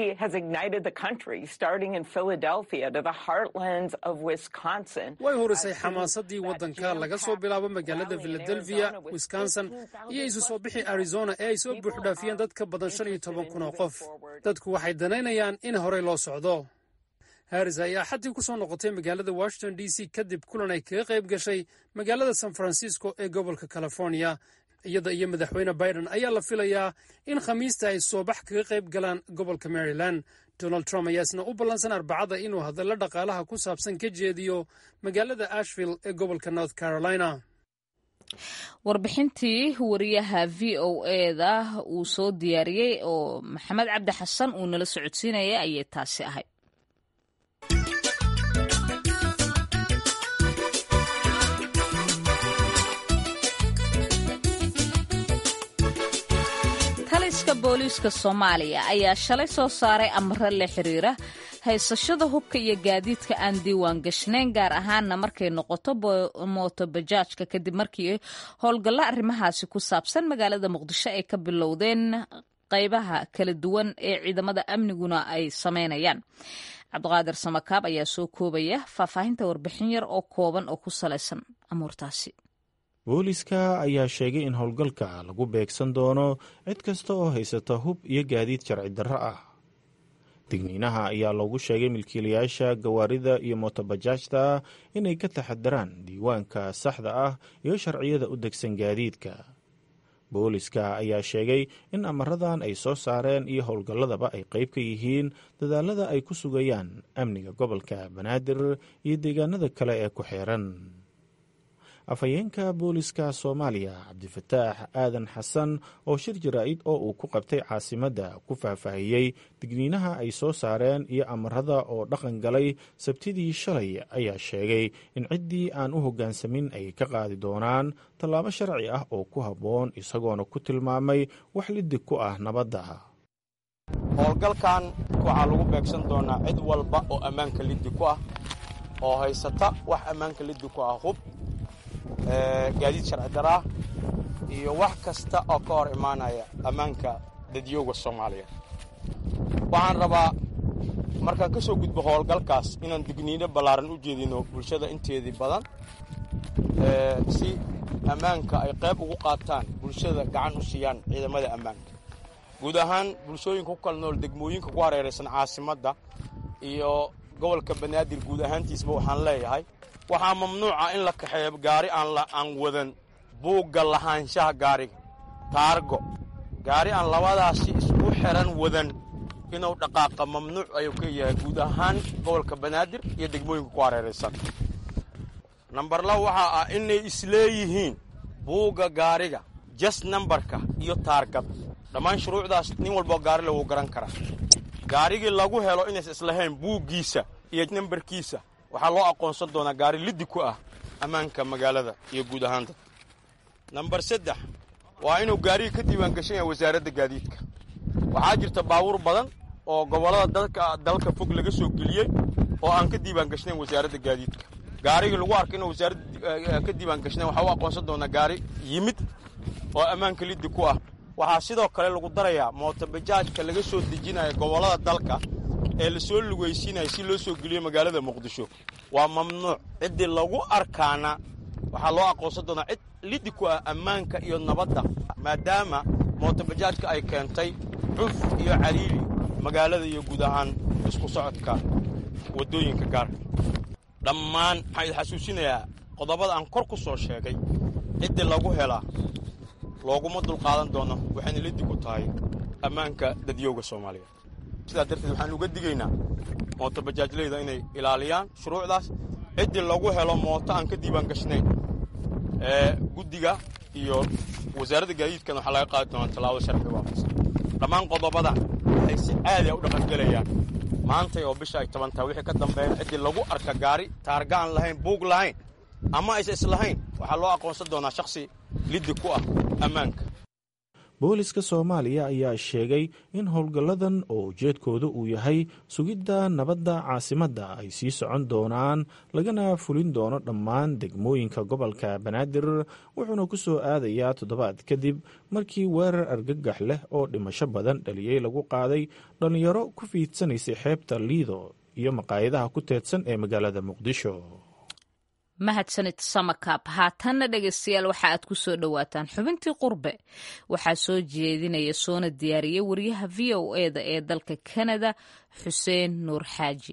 way horisay xamaasadii waddanka laga soo bilaabo magaalada philadelphia wisconsin iyo isu soo bixi arizona ee ay soo buuxdhaafiyeen dad ka badan shan iyo toban kun oo qof dadku waxay danaynayaan in horey loo socdo haris ayaa xaddii ku soo noqotay magaalada washington d c kadib kulan ay kaga qayb gashay magaalada san francisco ee gobolka california iyada iyo madaxweyne biden ayaa la filayaa in khamiista ay soobax kaga qayb galaan gobolka maryland donald trump ayaa isna u ballansan arbacada inuu hadallo dhaqaalaha ku saabsan ka jeediyo magaalada ashville ee gobolka north carolina warbixintii wariyaha v o eda uu soo diyaariyey oo maxamed cabdi xasan uu nala socodsiinaya ayay taasi ahayd taliska booliiska soomaaliya ayaa shalay soo saaray amaro la xiriira haysashada hubka iyo gaadiidka aan diiwaan gashnayn gaar ahaana markay noqoto mootobajaajka kadib markii howlgallo arrimahaasi ku saabsan magaalada muqdisho ay ka bilowdeen qaybaha kala duwan ee ciidamada amniguna ay sameynayaan cabdiqaadir samakaab ayaa soo koobaya faahfaahinta warbixin yar oo kooban oo ku salaysan amuurtaasi booliska ayaa sheegay in howlgalka lagu beegsan doono cid kasta oo haysata hub iyo gaadiid sharci darro ah digniinaha ayaa loogu sheegay milkiilayaasha gawaarida iyo mootobajaajta inay ka taxadaraan diiwaanka saxda ah iyo sharciyada u degsan gaadiidka booliska ayaa sheegay in amaradan ay soo saareen iyo howlgalladaba ay qayb ka yihiin dadaalada ay ku sugayaan amniga gobolka banaadir iyo deegaanada kale ee ku xeeran afhayeenka booliska soomaaliya cabdifataax aadan xasan oo shir jaraa'id oo uu ku qabtay caasimadda ku faahfaahiyey digniinaha ay soo saareen iyo amarada oo dhaqan galay sabtidii shalay ayaa sheegay in ciddii aan u hoggaansamin ay ka qaadi doonaan tallaabo sharci ah oo ku habboon isagoona ku tilmaamay wax lidig ku ah nabadda howlgalkan waxaa lagu beegsan doonaa cid walba oo ammaanka liddi ku ah oo haysata wax ammaanka liddi ku ah hub gaadiid sharci daraa iyo wax kasta oo ka hor imaanaya ammaanka dadyooga soomaaliya waxaan rabaa markaan ka soo gudbo howlgalkaas inaan digniino ballaaran u jeedino bulshada inteedii badan si ammaanka ay qayb ugu qaataan bulshada gacan u siiyaan ciidamada ammaanka guud ahaan bulshooyinka ku kala nool degmooyinka ku hareeraysan caasimadda iyo gobolka banaadir guud ahaantiisba waxaan leeyahay waxaa mamnuuca in la kaxeeyo gaari aan wadan buugga lahaanshaha gaariga taargo gaari aan labadaasi isku xiran wadan inuu dhaqaaqa mamnuuc ayuu ka yahay guud ahaan gobolka banaadir iyo degmooyinka ku hareeraysan nambar lab waxaa ah inay isleeyihiin buugga gaariga jas nambarka iyo taargad dhammaan shuruucdaas nin walboo gaarile wuu garan karaa gaarigii lagu helo inaysa islahayn buuggiisa iyo nambarkiisa waxaa loo aqoonsan doonaa gaari liddi ku ah ammaanka magaalada iyo guud ahaan dad nambar saddex waa inuu gaariga ka diiwaan gashan yahay wasaaradda gaadiidka waxaa jirta baabuur badan oo gobollada dalka dalka fog laga soo geliyey oo aan ka diiwaan gashnayn wasaaradda gaadiidka gaarigii lagu arka inuu wasaaradda ka diiwaan gashnayn waxaa u aqoonsan doonaa gaari yimid oo ammaanka liddi ku ah waxaa sidoo kale lagu darayaa mootobajaajka laga soo dejinaya gobollada dalka ee la soo lugaysiinaya si loo soo geliyo magaalada muqdisho waa mamnuuc ciddii lagu arkaana waxaa loo aqoonsan doonaa cid liddi ku ah ammaanka iyo nabadda maadaama mootobajaajka ay keentay cuf iyo caliili magaalada iyo guud ahaan isku socodka waddooyinka gaarka dhammaan waxaan idi xasuusinayaa qodobada aan kor ku soo sheegay ciddii lagu helaa looguma dulqaadan doono waxayna liddi ku tahay ammaanka dadyowga soomaaliya sidaa darteed waxaan uga digaynaa mooto bajaajleyda inay ilaaliyaan shuruucdaas ciddii lagu helo mooto aan ka diiwaan gashnayn ee guddiga iyo wasaaradda gaadiidkana waxaa laga qaadi doonaa tallaabo sharci waafaqsan dhammaan qodobadan waxay si caadi a u dhaqangelayaan maantay oo bisha ay toban tahay wixii ka dambeeya ciddii lagu arka gaari taarga aan lahayn buug lahayn ama aysa islahayn waxaa loo aqoonsan doonaa shakhsi liddi ku ah ammaanka booliska soomaaliya ayaa sheegay in howlgalladan oo ujeedkooda uu yahay sugidda nabadda caasimadda ay sii socon doonaan lagana fulin doono dhammaan degmooyinka gobolka banaadir wuxuuna ku soo aadayaa toddobaad kadib markii weerar argagax leh oo dhimasho badan dhaliyey lagu qaaday dhallinyaro ku fiidsanaysay xeebta liido iyo maqaayadaha ku teedsan ee magaalada muqdisho mahadsanid samakaab haatanna dhegaystayaal waxa aad ku soo dhowaataan xubintii qurbe waxaa soo jeedinaya soona diyaariyey wariyaha v o eda ee dalka kanada xuseen nuur xaaji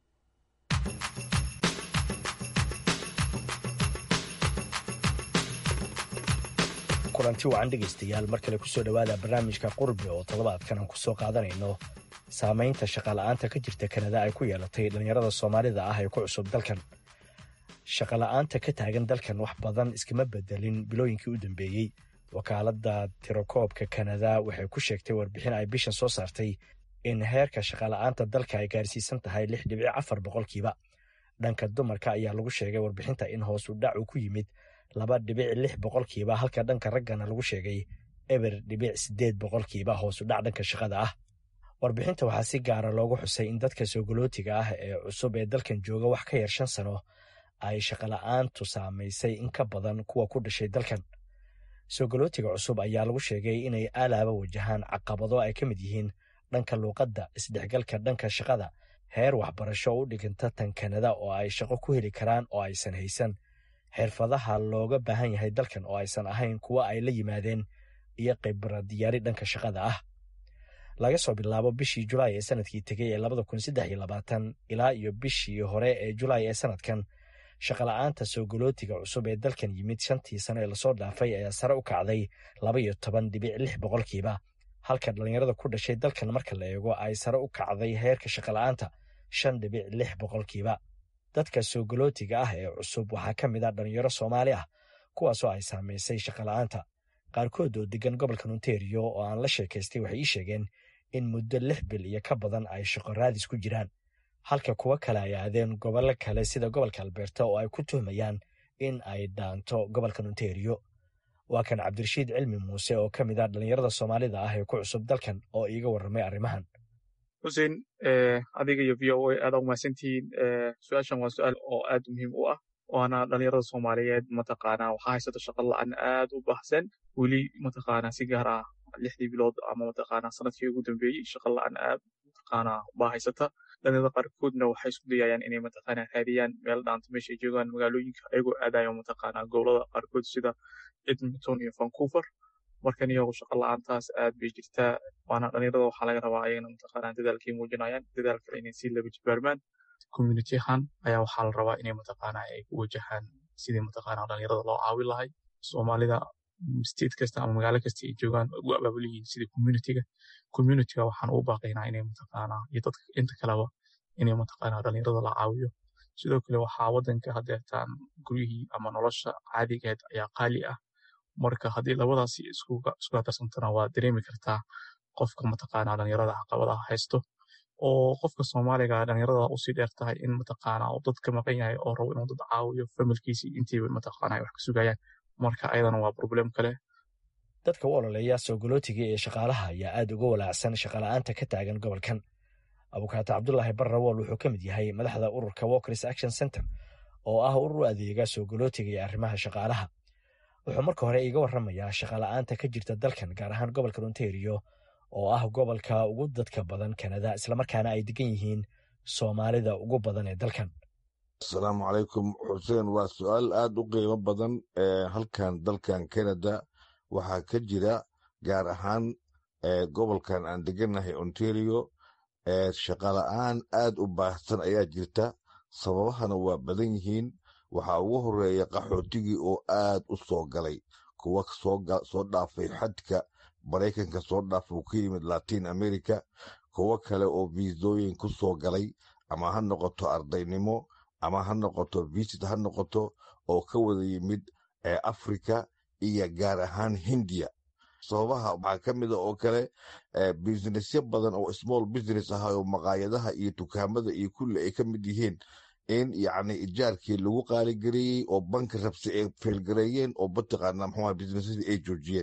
kulanti wacan dhegaystayaal mar kale kusoo dhowaada barnaamijka qurbe oo toddobaadkan aan kusoo qaadanayno saamaynta shaqala'aanta ka jirta kanada ay ku yeelatay dhallinyarada soomaalida ah ee ku cusub dalkan shaqola'aanta ka taagan dalkan wax badan iskama bedelin bilooyinkii u dambeeyey wakaaladda tirakoobka kanada waxay ku sheegtay warbixin ay bishan soo saartay in heerka shaqola'aanta dalka ay gaarsiisan tahay lix dhibic afar boqolkiiba dhanka dumarka ayaa lagu sheegay warbixinta in hoos u dhac uu ku yimid laba dhibic lix boqolkiiba halka dhanka raggana lagu sheegay eber dhibic siddeed boqolkiiba hoos u dhac dhanka shaqada ah warbixinta waxaa si gaara loogu xusay in dadka soogolootiga ah ee cusub ee dalkan jooga wax ka yar shan sano ay shaqola'aantu saamaysay in ka badan kuwa ku dhashay dalkan soogolootiga cusub ayaa lagu sheegay inay aalaaba wajahaan caqabado ay ka mid yihiin dhanka luuqadda isdhexgalka dhanka shaqada heer waxbarasho u dhiganta tan kanada oo ay shaqo ku heli karaan oo aysan haysan xirfadaha looga baahan yahay dalkan oo aysan ahayn kuwa ay la yimaadeen iyo khibrad diyaari dhanka shaqada ah laga soo bilaabo bishii julaay ee sanadkii tegey ee labada kun saddex iyo labaatan ilaa iyo bishii hore ee julaay ee sanadkan shaqola'aanta soogolootiga cusub ee dalkan yimid shantii sano ee lasoo dhaafay ayaa sare u kacday laba iyo toban dhibic lix boqolkiiba halka dhallinyarada ku dhashay dalkan marka la eego ay sare u kacday heerka shaqola'aanta shan dhibic lix boqolkiiba dadka soogolootiga ah ee cusub waxaa ka mid ah dhallinyaro soomaali ah kuwaasoo ay saamaysay shaqola'aanta qaarkood oo degan gobolka ontario oo aan la sheekaystay waxay ii sheegeen in muddo lix bil iyo ka badan ay shaqo raadis ku jiraan halka kuwo kale ay aadeen gobollo kale sida gobolka alberta oo ay ku tuhmayaan in ay dhaanto gobolkan ontario waa kan cabdirashiid cilmi muuse oo ka mid ah dhallinyarada soomaalida ah ee ku cusub dalkan oo iiga warramay arrimahan xuseen adiga iyo v o a aad aa umahadsantihiin su-aashan waa su-aal oo aad muhiim u ah waana dhalinyarada soomaaliyeed mataqaanaa waxaa haysata shaqa la-aan aad u baahsan weli mataqaanaa si gaar ah lixdii bilood ama mataqaanaa sanadkii ugu dambeeyey shaqa la-aan aad mataqaanaa baa haysata dhalinyarada qaarkoodna waxay isku dayayaan inay mataqaanaa raadiyaan meel dhaanta meesha ay joogaan magaalooyinka ayagoo aadayo mataqaanaa gobolada qaarkood sida edmonton iyo vancouver markan iyagu shaqa la-aantaas aad bay jirtaa waana dhalinyarada waxaa laga rabaa ayagana mataqaanaa dadaalkay muujinayaan dadaal kale inay sii laba jibaarmaan community ahaan ayaa waxaa la rabaa inay mataqaanaa ay ku wajahaan sidii mataqaanaa dhalinyarada loo caawin lahay soomaalida state kasta ama magaalo kasta ay joogaan ugu abaabul yihiin sida communityga communityga waxaan ugu baaqaynaa inay mataqaanaa iyo dadka inta kaleba inay mataqaanaa dhalinyarada la caawiyo sidoo kale waxaa wadanka hadeertaan guryihii ama nolosha caadigeed ayaa qaali ah marka haddii labadaasi isku darsantana waa dareemi kartaa qofka mataqaanaa dhalinyarada caqabadaha haysto oo qofka soomaaliga dhalinyarada usii dheer tahay in mataqaanaa uu dadka maqan yahay oo rabo inuu dad caawiyo familkiisii intiiba mataqaanaa ay wax ka sugayaan marka ayadana waa problem kale dadka u ololeeya soogolootiga ee shaqaalaha ayaa aad uga walaacsan shaqala'aanta ka taagan gobolkan abukaato cabdulaahi barrawool wuxuu ka mid yahay madaxda ururka walkers action center oo ah urur adeega soogolootiga iyo arrimaha shaqaalaha wuxuu marka hore iiga warramayaa shaqala'aanta ka jirta dalkan gaar ahaan gobolka ontario oo ah gobolka ugu dadka badan kanada islamarkaana ay degan yihiin soomaalida ugu badan ee dalkan asalaamu calaykum xuseen waa su-aal aad u qiimo badan ee halkan dalkan kanada waxaa ka jira gaar ahaan gobolkan aan degannahay ontario shaqala'aan aad u baahsan ayaa jirta sababahana waa badan yihiin waxaa ugu horeeya qaxootigii oo aad u soo galay kuwa soo dhaafay xadka maraykanka soo dhaafay uu ka yimid latin america kuwo kale oo viisooyin ku soo galay ama ha noqoto ardaynimo ama ha noqoto visit ha noqoto oo ka wada yimid africa iyo gaar ahaan hindiya sababaha waxaa ka mida oo kale businessyo badan oo small business ah oo maqaayadaha iyo dukaamada iyo kulli ay ka mid yihiin in yacni ijaarkii lagu qaaligareeyey oo banki rabsi ay feelgareeyeen oo mataqaana muxuu businessadii ay joojiyeen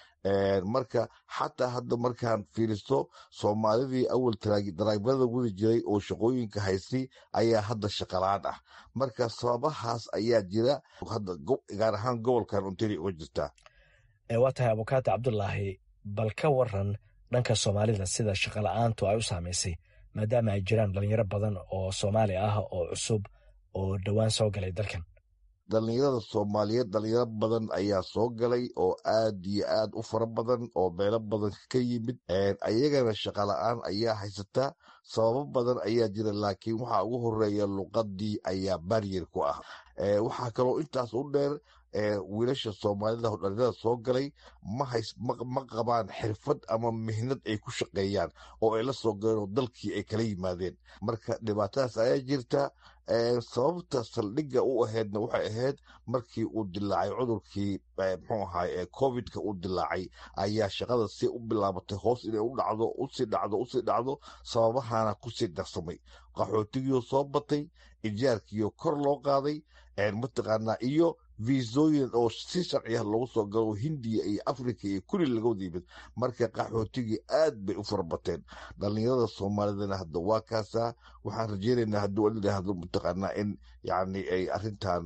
marka xataa hadda markaan fiiristo soomaalidii awal daraagbada wadi jiray oo shaqooyinka haystay ayaa hadda shaqalaan ah marka sababahaas ayaa jira hadda gaar ahaan gobolkan ontario uga jirtaa waa tahay abukaati cabdulaahi bal ka waran dhanka soomaalida sida shaqala-aantu ay u saamaysay maadaama ay jiraan dhalinyaro badan oo soomaali ah oo cusub oo dhowaan soo galay dalkan dhalinyarada soomaaliyeed dhalinyaro badan ayaa soo galay oo aad iyo aad u fara badan oo meelo badan ka yimid ayagana shaqala-aan ayaa haysata sababo badan ayaa jira laakiin waxaa ugu horeeya luqadii ayaa baryer ku ah waxaa kaloo intaas u dheer wiilasha soomaalida dhalinyarada soo galay ma qabaan xirfad ama mihnad ay ku shaqeeyaan oo ay la soo galeen oo dalkii ay kala yimaadeen marka dhibaatadaas ayaa jirta sababta saldhigga u ahaydna waxay ahayd markii uu dilaacay cudurkii mxuu ahaay covidka uu dilaacay ayaa shaqada si u bilaabatay hoos inay u dhacdo usii dhacdo usii dhacdo sababahana kusii darsamay qaxootigiioo soo batay ijaarkiioo kor loo qaaday mataqaanaa iyo viisooyin oo si sharciya loogu soo galo hindiya iyo africa iyo kulli laga wada yimid marka qaxootigii aad bay u farabateen dhalinyarada soomaalidana hadda waa kaasaa waxaan rajeynaynaa hadduu alidhaahdo mataqaanaa in yacni ay arrintan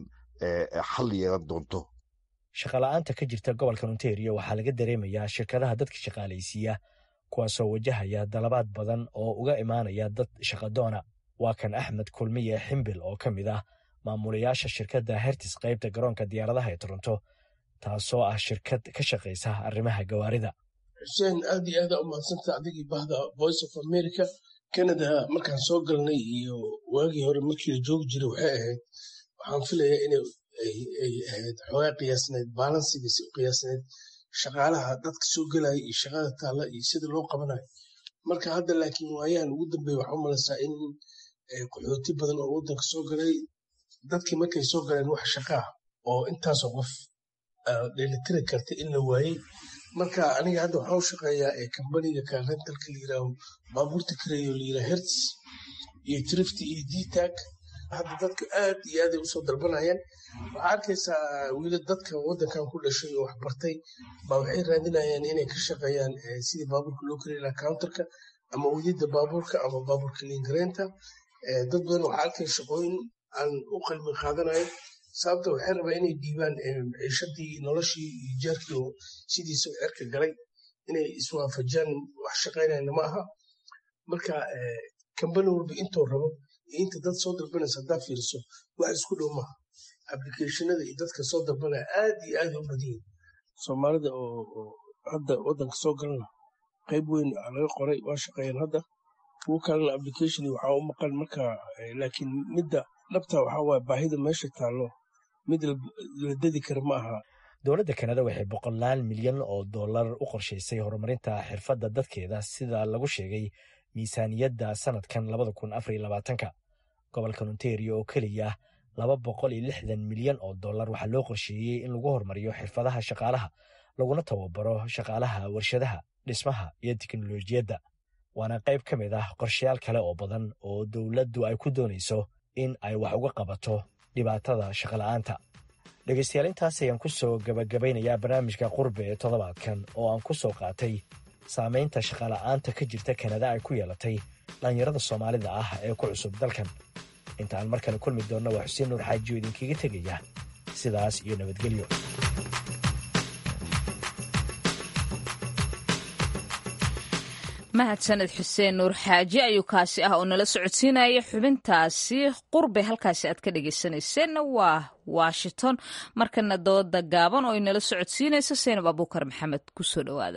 xal yeelan doonto shaqala-aanta ka jirta gobolkan ontario waxaa laga dareemayaa shirkadaha dadka shaqaalaysiiya kuwaasoo wajahaya dalabaad badan oo uga imaanaya dad shaqadoona waa kan axmed kulmiye ximbil oo ka mid ah maamulayaasha shirkadda hertis qaybta garoonka diyaaradaha ee toronto taasoo ah shirkad ka shaqaysa arrimaha gawaarida xuseen aad iyo aada u mahadsanta adigii bahda voice of america canada markaan soo galnay iyo waagii hore markii la joogi jiray waxay ahayd waxaan filayaa inay ay ahayd xoogaa qiyaasneyd baalansigiisi u qiyaasneyd shaqaalaha dadka soo gelaya iyo shaqada taalla iyo sida loo qabanayo marka hadda laakiin waayahan ugu dambeeya waxaa u malaysaa in qaxooti badan oo waddanka soo galay dadkii markay soo galeen wax shaqaa oo intaasoo qof dheelitiri karta in la waayey marka aniga hadda waxaa u shaqeeyaa kambaniga karentalka la yiraaho baabuurta kareeyo la yiraha hertz iyo trifty iyo dtag hadda dadka aad iyo aaday usoo dalbanayaan waxaa arkaysaa wiila dadka waddankan ku dhashay oo wax bartay baa waxay raadinayaan inay ka shaqeeyaan sidii baabuurka loo kareey lahaa counterka ama wadida baabuurka ama baabuurka liingareynta dad badan waxaa arkaya shaqooyin aan u qalmi qaadanayo sababta waxay rabaa inay dhiibaan ciishadii noloshii iyo jaarkii oo sidiisa cerka galay inay iswaafajaan wax shaqaynayna ma aha marka kambani walba intuu rabo iyo inta dad soo dalbanaysa haddaa fiiriso wax isku dhow maaha applicationada iyo dadka soo dalbanaya aad iyo aad u badan yihin soomaalida oo hadda waddanka soo galana qayb weyn laga qoray waa shaqeeyaan hadda kuwo kalena application waxaa u maqan marka laakiin midda dhabta waxaa waaya baahida meesha taallo mid la dedi kara ma aha dowladda kanada waxay boqolaal milyan oo dollar u qorshaysay horumarinta xirfadda dadkeeda sida lagu sheegay miisaaniyadda sanadkan labada kun afar iyo labaatanka gobolkan ontario oo keliya laba boqol iyo lixdan milyan oo dollar waxaa loo qorsheeyey in lagu horumariyo xirfadaha shaqaalaha laguna tababaro shaqaalaha warshadaha dhismaha iyo teknolojiyadda waana qayb ka mid ah qorshayaal kale oo badan oo dowladdu ay ku doonayso in ay wax uga qabato dhibaatada shaqola'aanta dhegaystayaal intaas ayaan ku soo gabagabaynayaa barnaamijka qurbe ee toddobaadkan oo aan ku soo qaatay saamaynta shaqola'aanta ka jirta kanada ay ku yeelatay dhallinyarada soomaalida ah ee ku cusub dalkan inta aan mar kale kulmi doonna waa xuseen nuur xaajiyo idinkaga tegaya sidaas iyo nabadgelyo mahadsaned xuseen nuur xaaji ayuu kaasi ah oo nala socodsiinaya xubintaasi qurbe halkaasi aad ka dhegeysaneyseenna waa washington markana dooda gaaban oo inala socodsiinaysa seenab abuukar maxamed kusoo dhowaada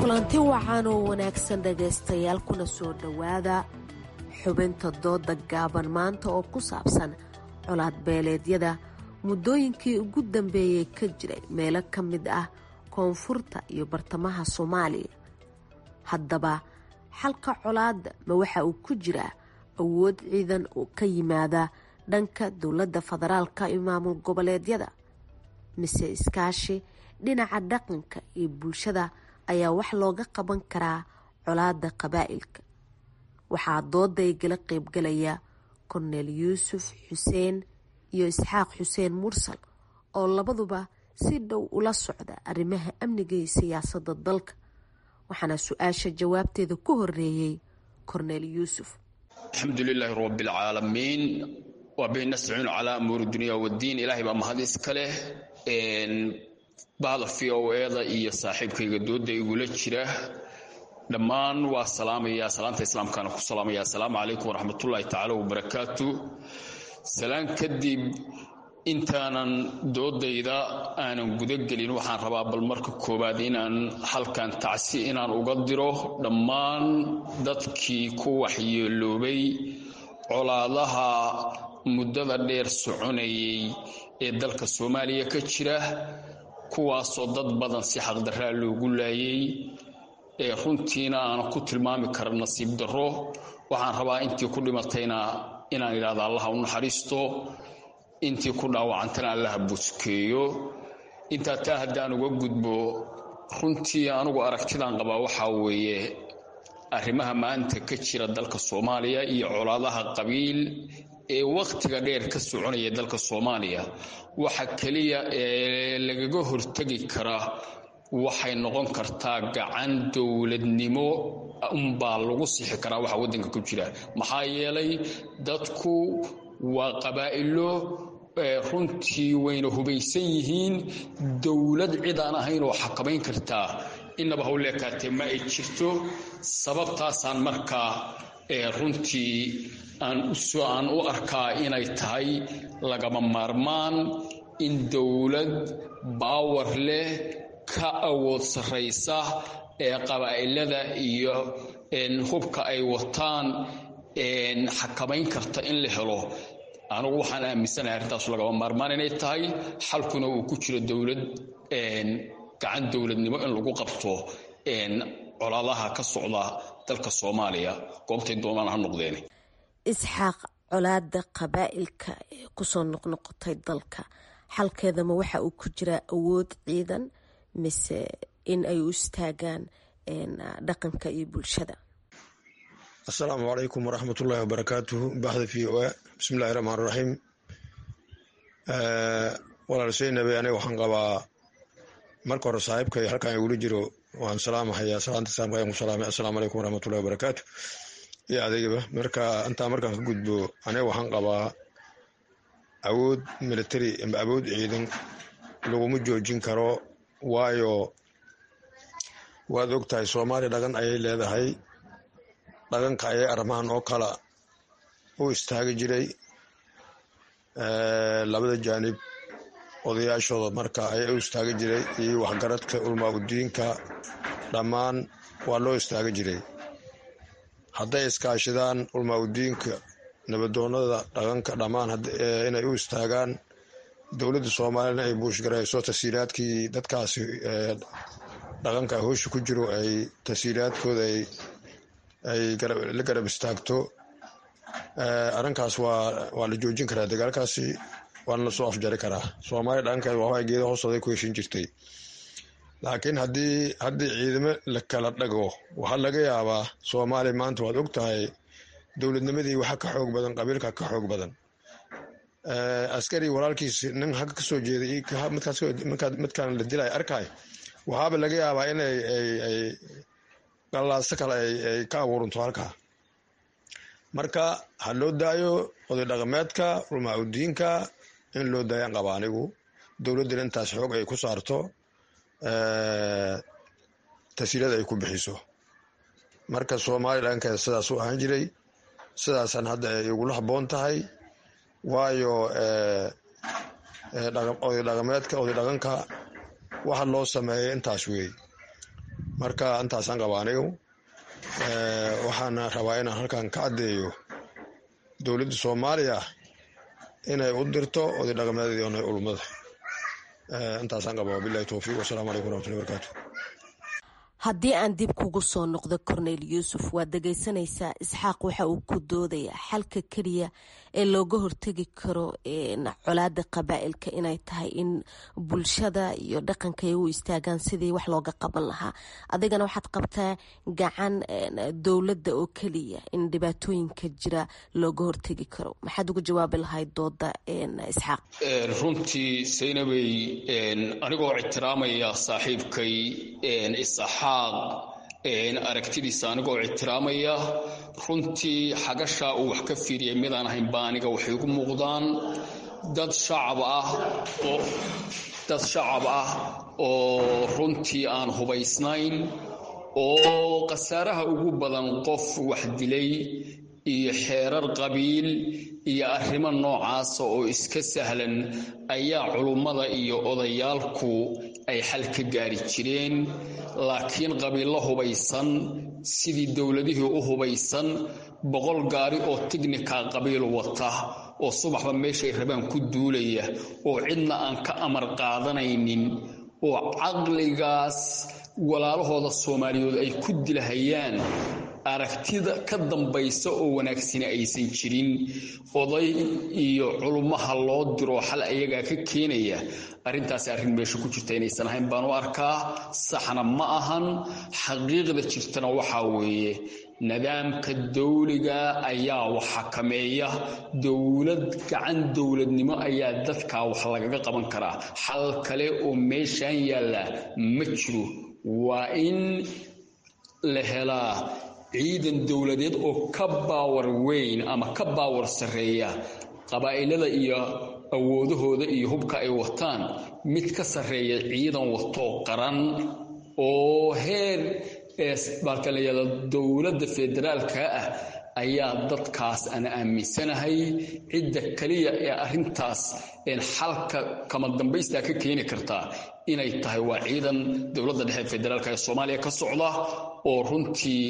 kulanti wacan oo wanaagsan dhegaystayaal kuna soo dhowaada xubinta dooda gaaban maanta oo ku saabsan colaad beeleedyada muddooyinkii ugu dambeeyey ka jiray meelo ka mid ah koonfurta iyo bartamaha soomaaliya haddaba xalka colaadda ma waxa uu ku jiraa awood ciidan oo ka yimaada dhanka dowladda federaalka iyo maamul goboleedyada mise iskaashi dhinaca dhaqanka iyo bulshada ayaa wax looga qaban karaa colaadda qabaa'ilka waxaa dooda igala qeybgalaya korneel yuusuf xuseen iyo isxaaq xuseen mursal oo labaduba si dhow ula socda arrimaha amniga iyo siyaasadda dalka waxaana su-aasha jawaabteeda ku horeeyey korneel yuusuf alxamdu lilaahi rabbialcaalamiin waa bihi nastaciinu calaa amuuri dunya waddiin ilaahay baa mahad iska leh bahda v o eda iyo saaxiibkayga dooda igula jira dhammaan waa salaamaya salaanta islaamkaana ku salaamaya assalaamu calaykum waraxmatullaahi tacaala wabarakaatu salaan kadib intaanan doodayda aanan gudagelin waxaan rabaa bal marka koowaad inaan halkan tacsi inaan uga diro dhammaan dadkii ku waxyeeloobay colaadaha muddada dheer soconayay ee dalka soomaaliya ka jira kuwaasoo dad badan si xaqdarraa loogu laayay ee runtiina aanan ku tilmaami kara nasiib darro waxaan rabaa intii ku dhimatayna inaan idhahda allaha u naxariisto intii ku dhaawacantana allaha buskeeyo intaa taa haddaan uga gudbo runtii anugu aragtidaan qabaa waxaa weeye arrimaha maanta ka jira dalka soomaaliya iyo colaadaha qabiil ee wakhtiga dheer ka soconaya dalka soomaaliya waxa keliya ee lagaga hortegi kara waxay noqon kartaa gacan dowladnimo unbaa lagu sixi karaa waxa waddanka ku jira maxaa yeelay dadku waa qabaa'ilo runtii wayna hubaysan yihiin dowlad cid aan ahayn oo xakamayn kartaa innaba hawleekaatee ma ay jirto sababtaasaan markaa runtii aan u arkaa inay tahay lagama maarmaan in dowlad baawar leh ka awood sarraysa ee qabaa'ilada iyo hubka ay wataan xakamayn karta in la helo anugu waxaan aaminsanahay arrintaasu lagama maarmaan inay tahay xalkuna uu ku jiro dowlad gacan dowladnimo in lagu qabto colaadaha ka socda dalka soomaaliya goobtay doonaan ha noqdeen isxaaq colaada qabaa'ilka ee kusoo noqnoqotay dalka xalkeedama waxa uu ku jiraa awood ciidan mise in ay u istaagaan dhaqanka iyo bulshada asalaamu calaykum waraxmatullaahi wabarakaatuhu baxda v o a bismillahi raxmaan raxiim walaal seynabe aniga waxaan qabaa marka hore saaxiibkay halkaan igula jiro waan salaamahayaa salaanta islaamka ayaan ku salaamay assalaamu calaykum waraxmatullahi wabarakaatu iyo adeegaba marka intaa markaan ka gudbo aniga waxaan qabaa awood military ama awood ciidan laguma joojin karo waayo waad og tahay soomaaliya dhaqan ayay leedahay dhaqanka ayay arrimahan oo kala u istaagi jiray labada jaanib odayaashooda marka ayaa u istaagi jiray iyo waxgaradka ulmaa udiinka dhammaan waa loo istaagi jiray hadday iskaashadaan ulmaa udiinka nabadoonada dhaqanka dhammaan inay u istaagaan dowladda soomaaliyana ay buushgarayso tasiiraadkii dadkaasi dhaqanka hoosha ku jiro ay tasiiraadkooda ay la garab istaagto arrinkaas waa la joojin karaa dagaalkaasi waana lasoo afjari karaa soomaaliya dhaqankeed waxaa geeda hoostooday ku heshin jirtay laakiin haddii haddii ciidamo la kala dhago waxaa laga yaabaa soomaaliya maanta waad og tahay dowladnimadii waxa ka xoog badan qabiilka ka xoog badan askari walaalkiis nin hagga kasoo jeeday midkaan la dilay arkay waxaaba laga yaabaa in ay galaaso kale ay ka abuuranto halkaa marka ha loo daayo oday dhaqameedka ulmaa udiinka in loo daayaan qaba anigu dowladdana intaas xoog ay ku saarto tasiirada ay ku bixiso marka soomaaliya dhaqankeeda sidaas u ahaan jiray sidaasaan hadda ay igula habboon tahay waayo oday dhaqameedka oday dhaqanka waxa loo sameeya intaas weey marka intaasaan qaba anigu waxaana rabaa inaan halkan ka caddeeyo dowladda soomaaliya inay u dirto oday dhaqameedii onay ulmada intaasaan qaba wabilahi towfiiq wasalaamu calaykum waraxmatullahi barakaatu haddii aan dib kugu soo noqdo cornel yuusuf waad dhegaysanaysaa isxaaq waxa uu ku doodayaa xalka keliya ee looga hortegi karo colaada qabaa'ilka inay tahay in bulshada iyo dhaqanka ay u istaagaan sidii wax looga qaban lahaa adigana waxaad qabtaa gacan dowladda oo keliya in dhibaatooyinka jira looga hortegi karo maxaad uga jawaabi lahayd dooda isxaaq runtii saynabey anigoo ictiraamaya saaxiibkay isxaaq aragtidiisa anigoo ictiraamaya runtii xagashaa uu wax ka fiiriyay midaan ahayn baa aniga waxay igu muuqdaan dad shacab ah oo dad shacab ah oo runtii aan hubaysnayn oo khasaaraha ugu badan qof wax dilay iyo xeerar qabiil iyo arrimo noocaasa oo iska sahlan ayaa culummada iyo odayaalku ay xal ka gaari jireen laakiin qabiillo hubaysan sidii dowladihii u hubaysan boqol gaari oo tignika qabiil wata oo subaxba meeshay rabaan ku duulaya oo cidna aan ka amar qaadanaynin oo caqligaas walaalahooda soomaaliyeed ay ku dilahayaan aragtida ka dambaysa oo wanaagsani aysan jirin oday iyo culummaha loo diro xal ayagaa ka keenaya arrintaasi arrin meesha ku jirta inaysan ahayn baan u arkaa saxna ma ahan xaqiiqda jirtana waxaa weeye nidaamka dawliga ayaa wax xakameeya dowlad gacan dowladnimo ayaa dadkaa wax lagaga qaban karaa xal kale oo meeshan yaalla ma jiro waa in la helaa ciidan dowladeed oo ka baawar weyn ama ka baawar sarreeya qabaa'ilada iyo awoodahooda iyo hubka ay wataan mid ka sarreeya ciidan watoo qaran oo heer baalka la yihahdo dowladda federaalka ah ayaa dadkaas aan aaminsanahay cidda keliya ee arrintaas xalka kama dambaystaa ka keeni kartaa inay tahay waa ciidan dowladda dhexe federaalka ee soomaaliya ka socda oo runtii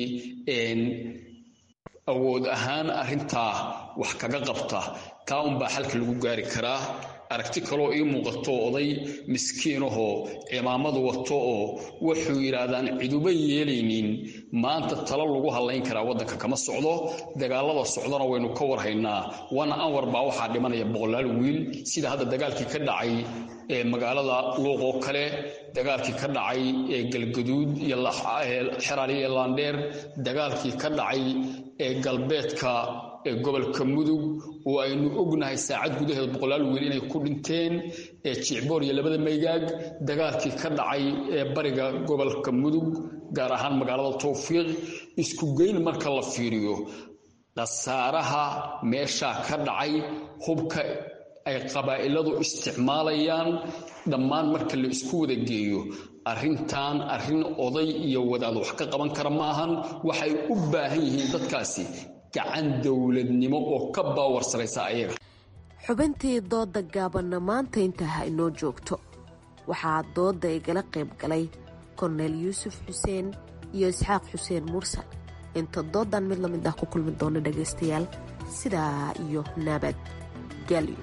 awood ahaan arrintaa wax kaga qabta taa unbaa xalka lagu gaari karaa aragti kaloo ii muuqato oday miskiinahoo cimaamadu wato oo wuxuu yidhaahdaan ciduba yeelaynin maanta talo lagu hadlayn karaa waddanka kama socdo dagaalada socdana waynu ka warhaynaa wana anwar baa waxaa dhimanaya boqolaal wiil sida hadda dagaalkii ka dhacay ee magaalada luuq oo kale dagaalkii ka dhacay ee galgaduud iyo xeraali iyo laandheer dagaalkii ka dhacay ee galbeedka ee gobolka mudug oo aynu ognahay saacad gudaheed boqolaal wiil inay ku dhinteen ee jicboor iyo labada maygaag dagaalkii ka dhacay ee bariga gobolka mudug gaar ahaan magaalada towfiiq isku geyn marka la fiiriyo khasaaraha meeshaa ka dhacay hubka ay qabaa'iladu isticmaalayaan dhammaan marka la isku wada geeyo arrintan arrin oday iyo wadaad wax ka qaban kara ma ahan waxay u baahan yihiin dadkaasi gacan dowladnimo oo ka baawar saraysa ayaga xubintii dooda gaabanna maanta intaa ha inoo joogto waxaa dooda igala qayb galay korneel yuusuf xuseen iyo isxaaq xuseen mursal inta doodan mid lamid ah ku kulmi doona dhagaystayaal sidaa iyo nabad gelyo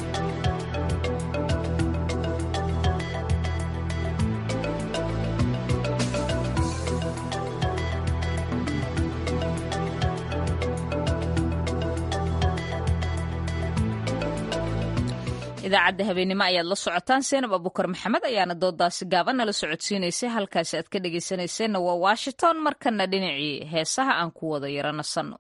idaacadda habeenimo ayaad la socotaan seenab abukar maxamed ayaana doodaasi gaaban nala socodsiinaysay halkaasi aad ka dhegaysanayseena waa washington markana dhinacii heesaha aan ku wada yaro nasanno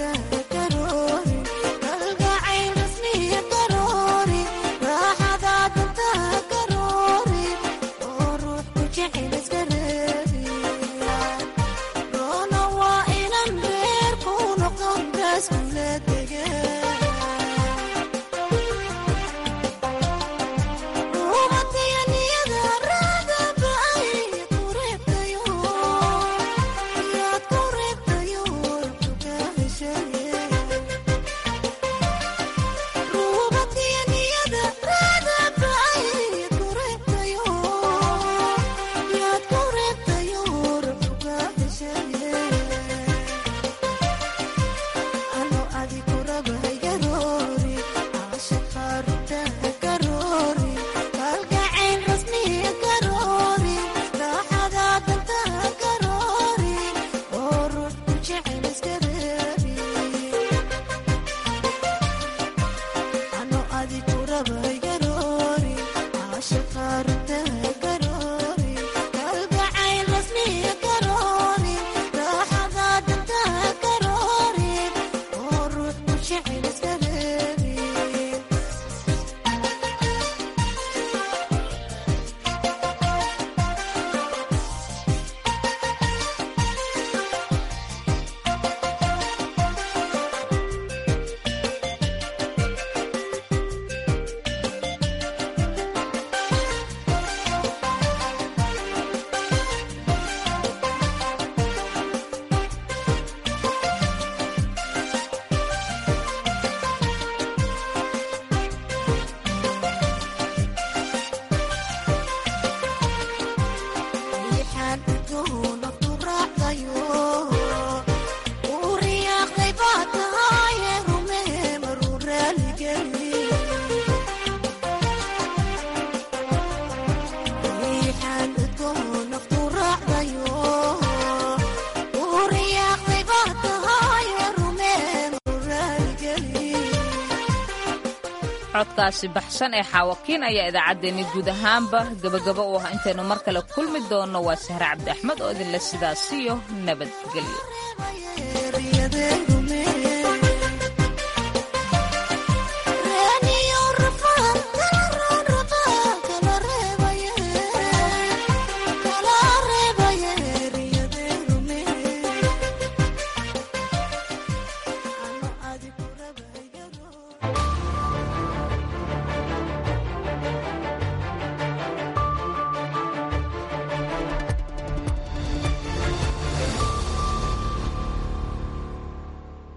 codkaasi baxsan ee xaawakiin ayaa idaacaddeenni guud ahaanba gabagaba u ah intaynu mar kale kulmi doonno waa sahre cabdi axmed oo idinle sidaasiyo nabadgelyo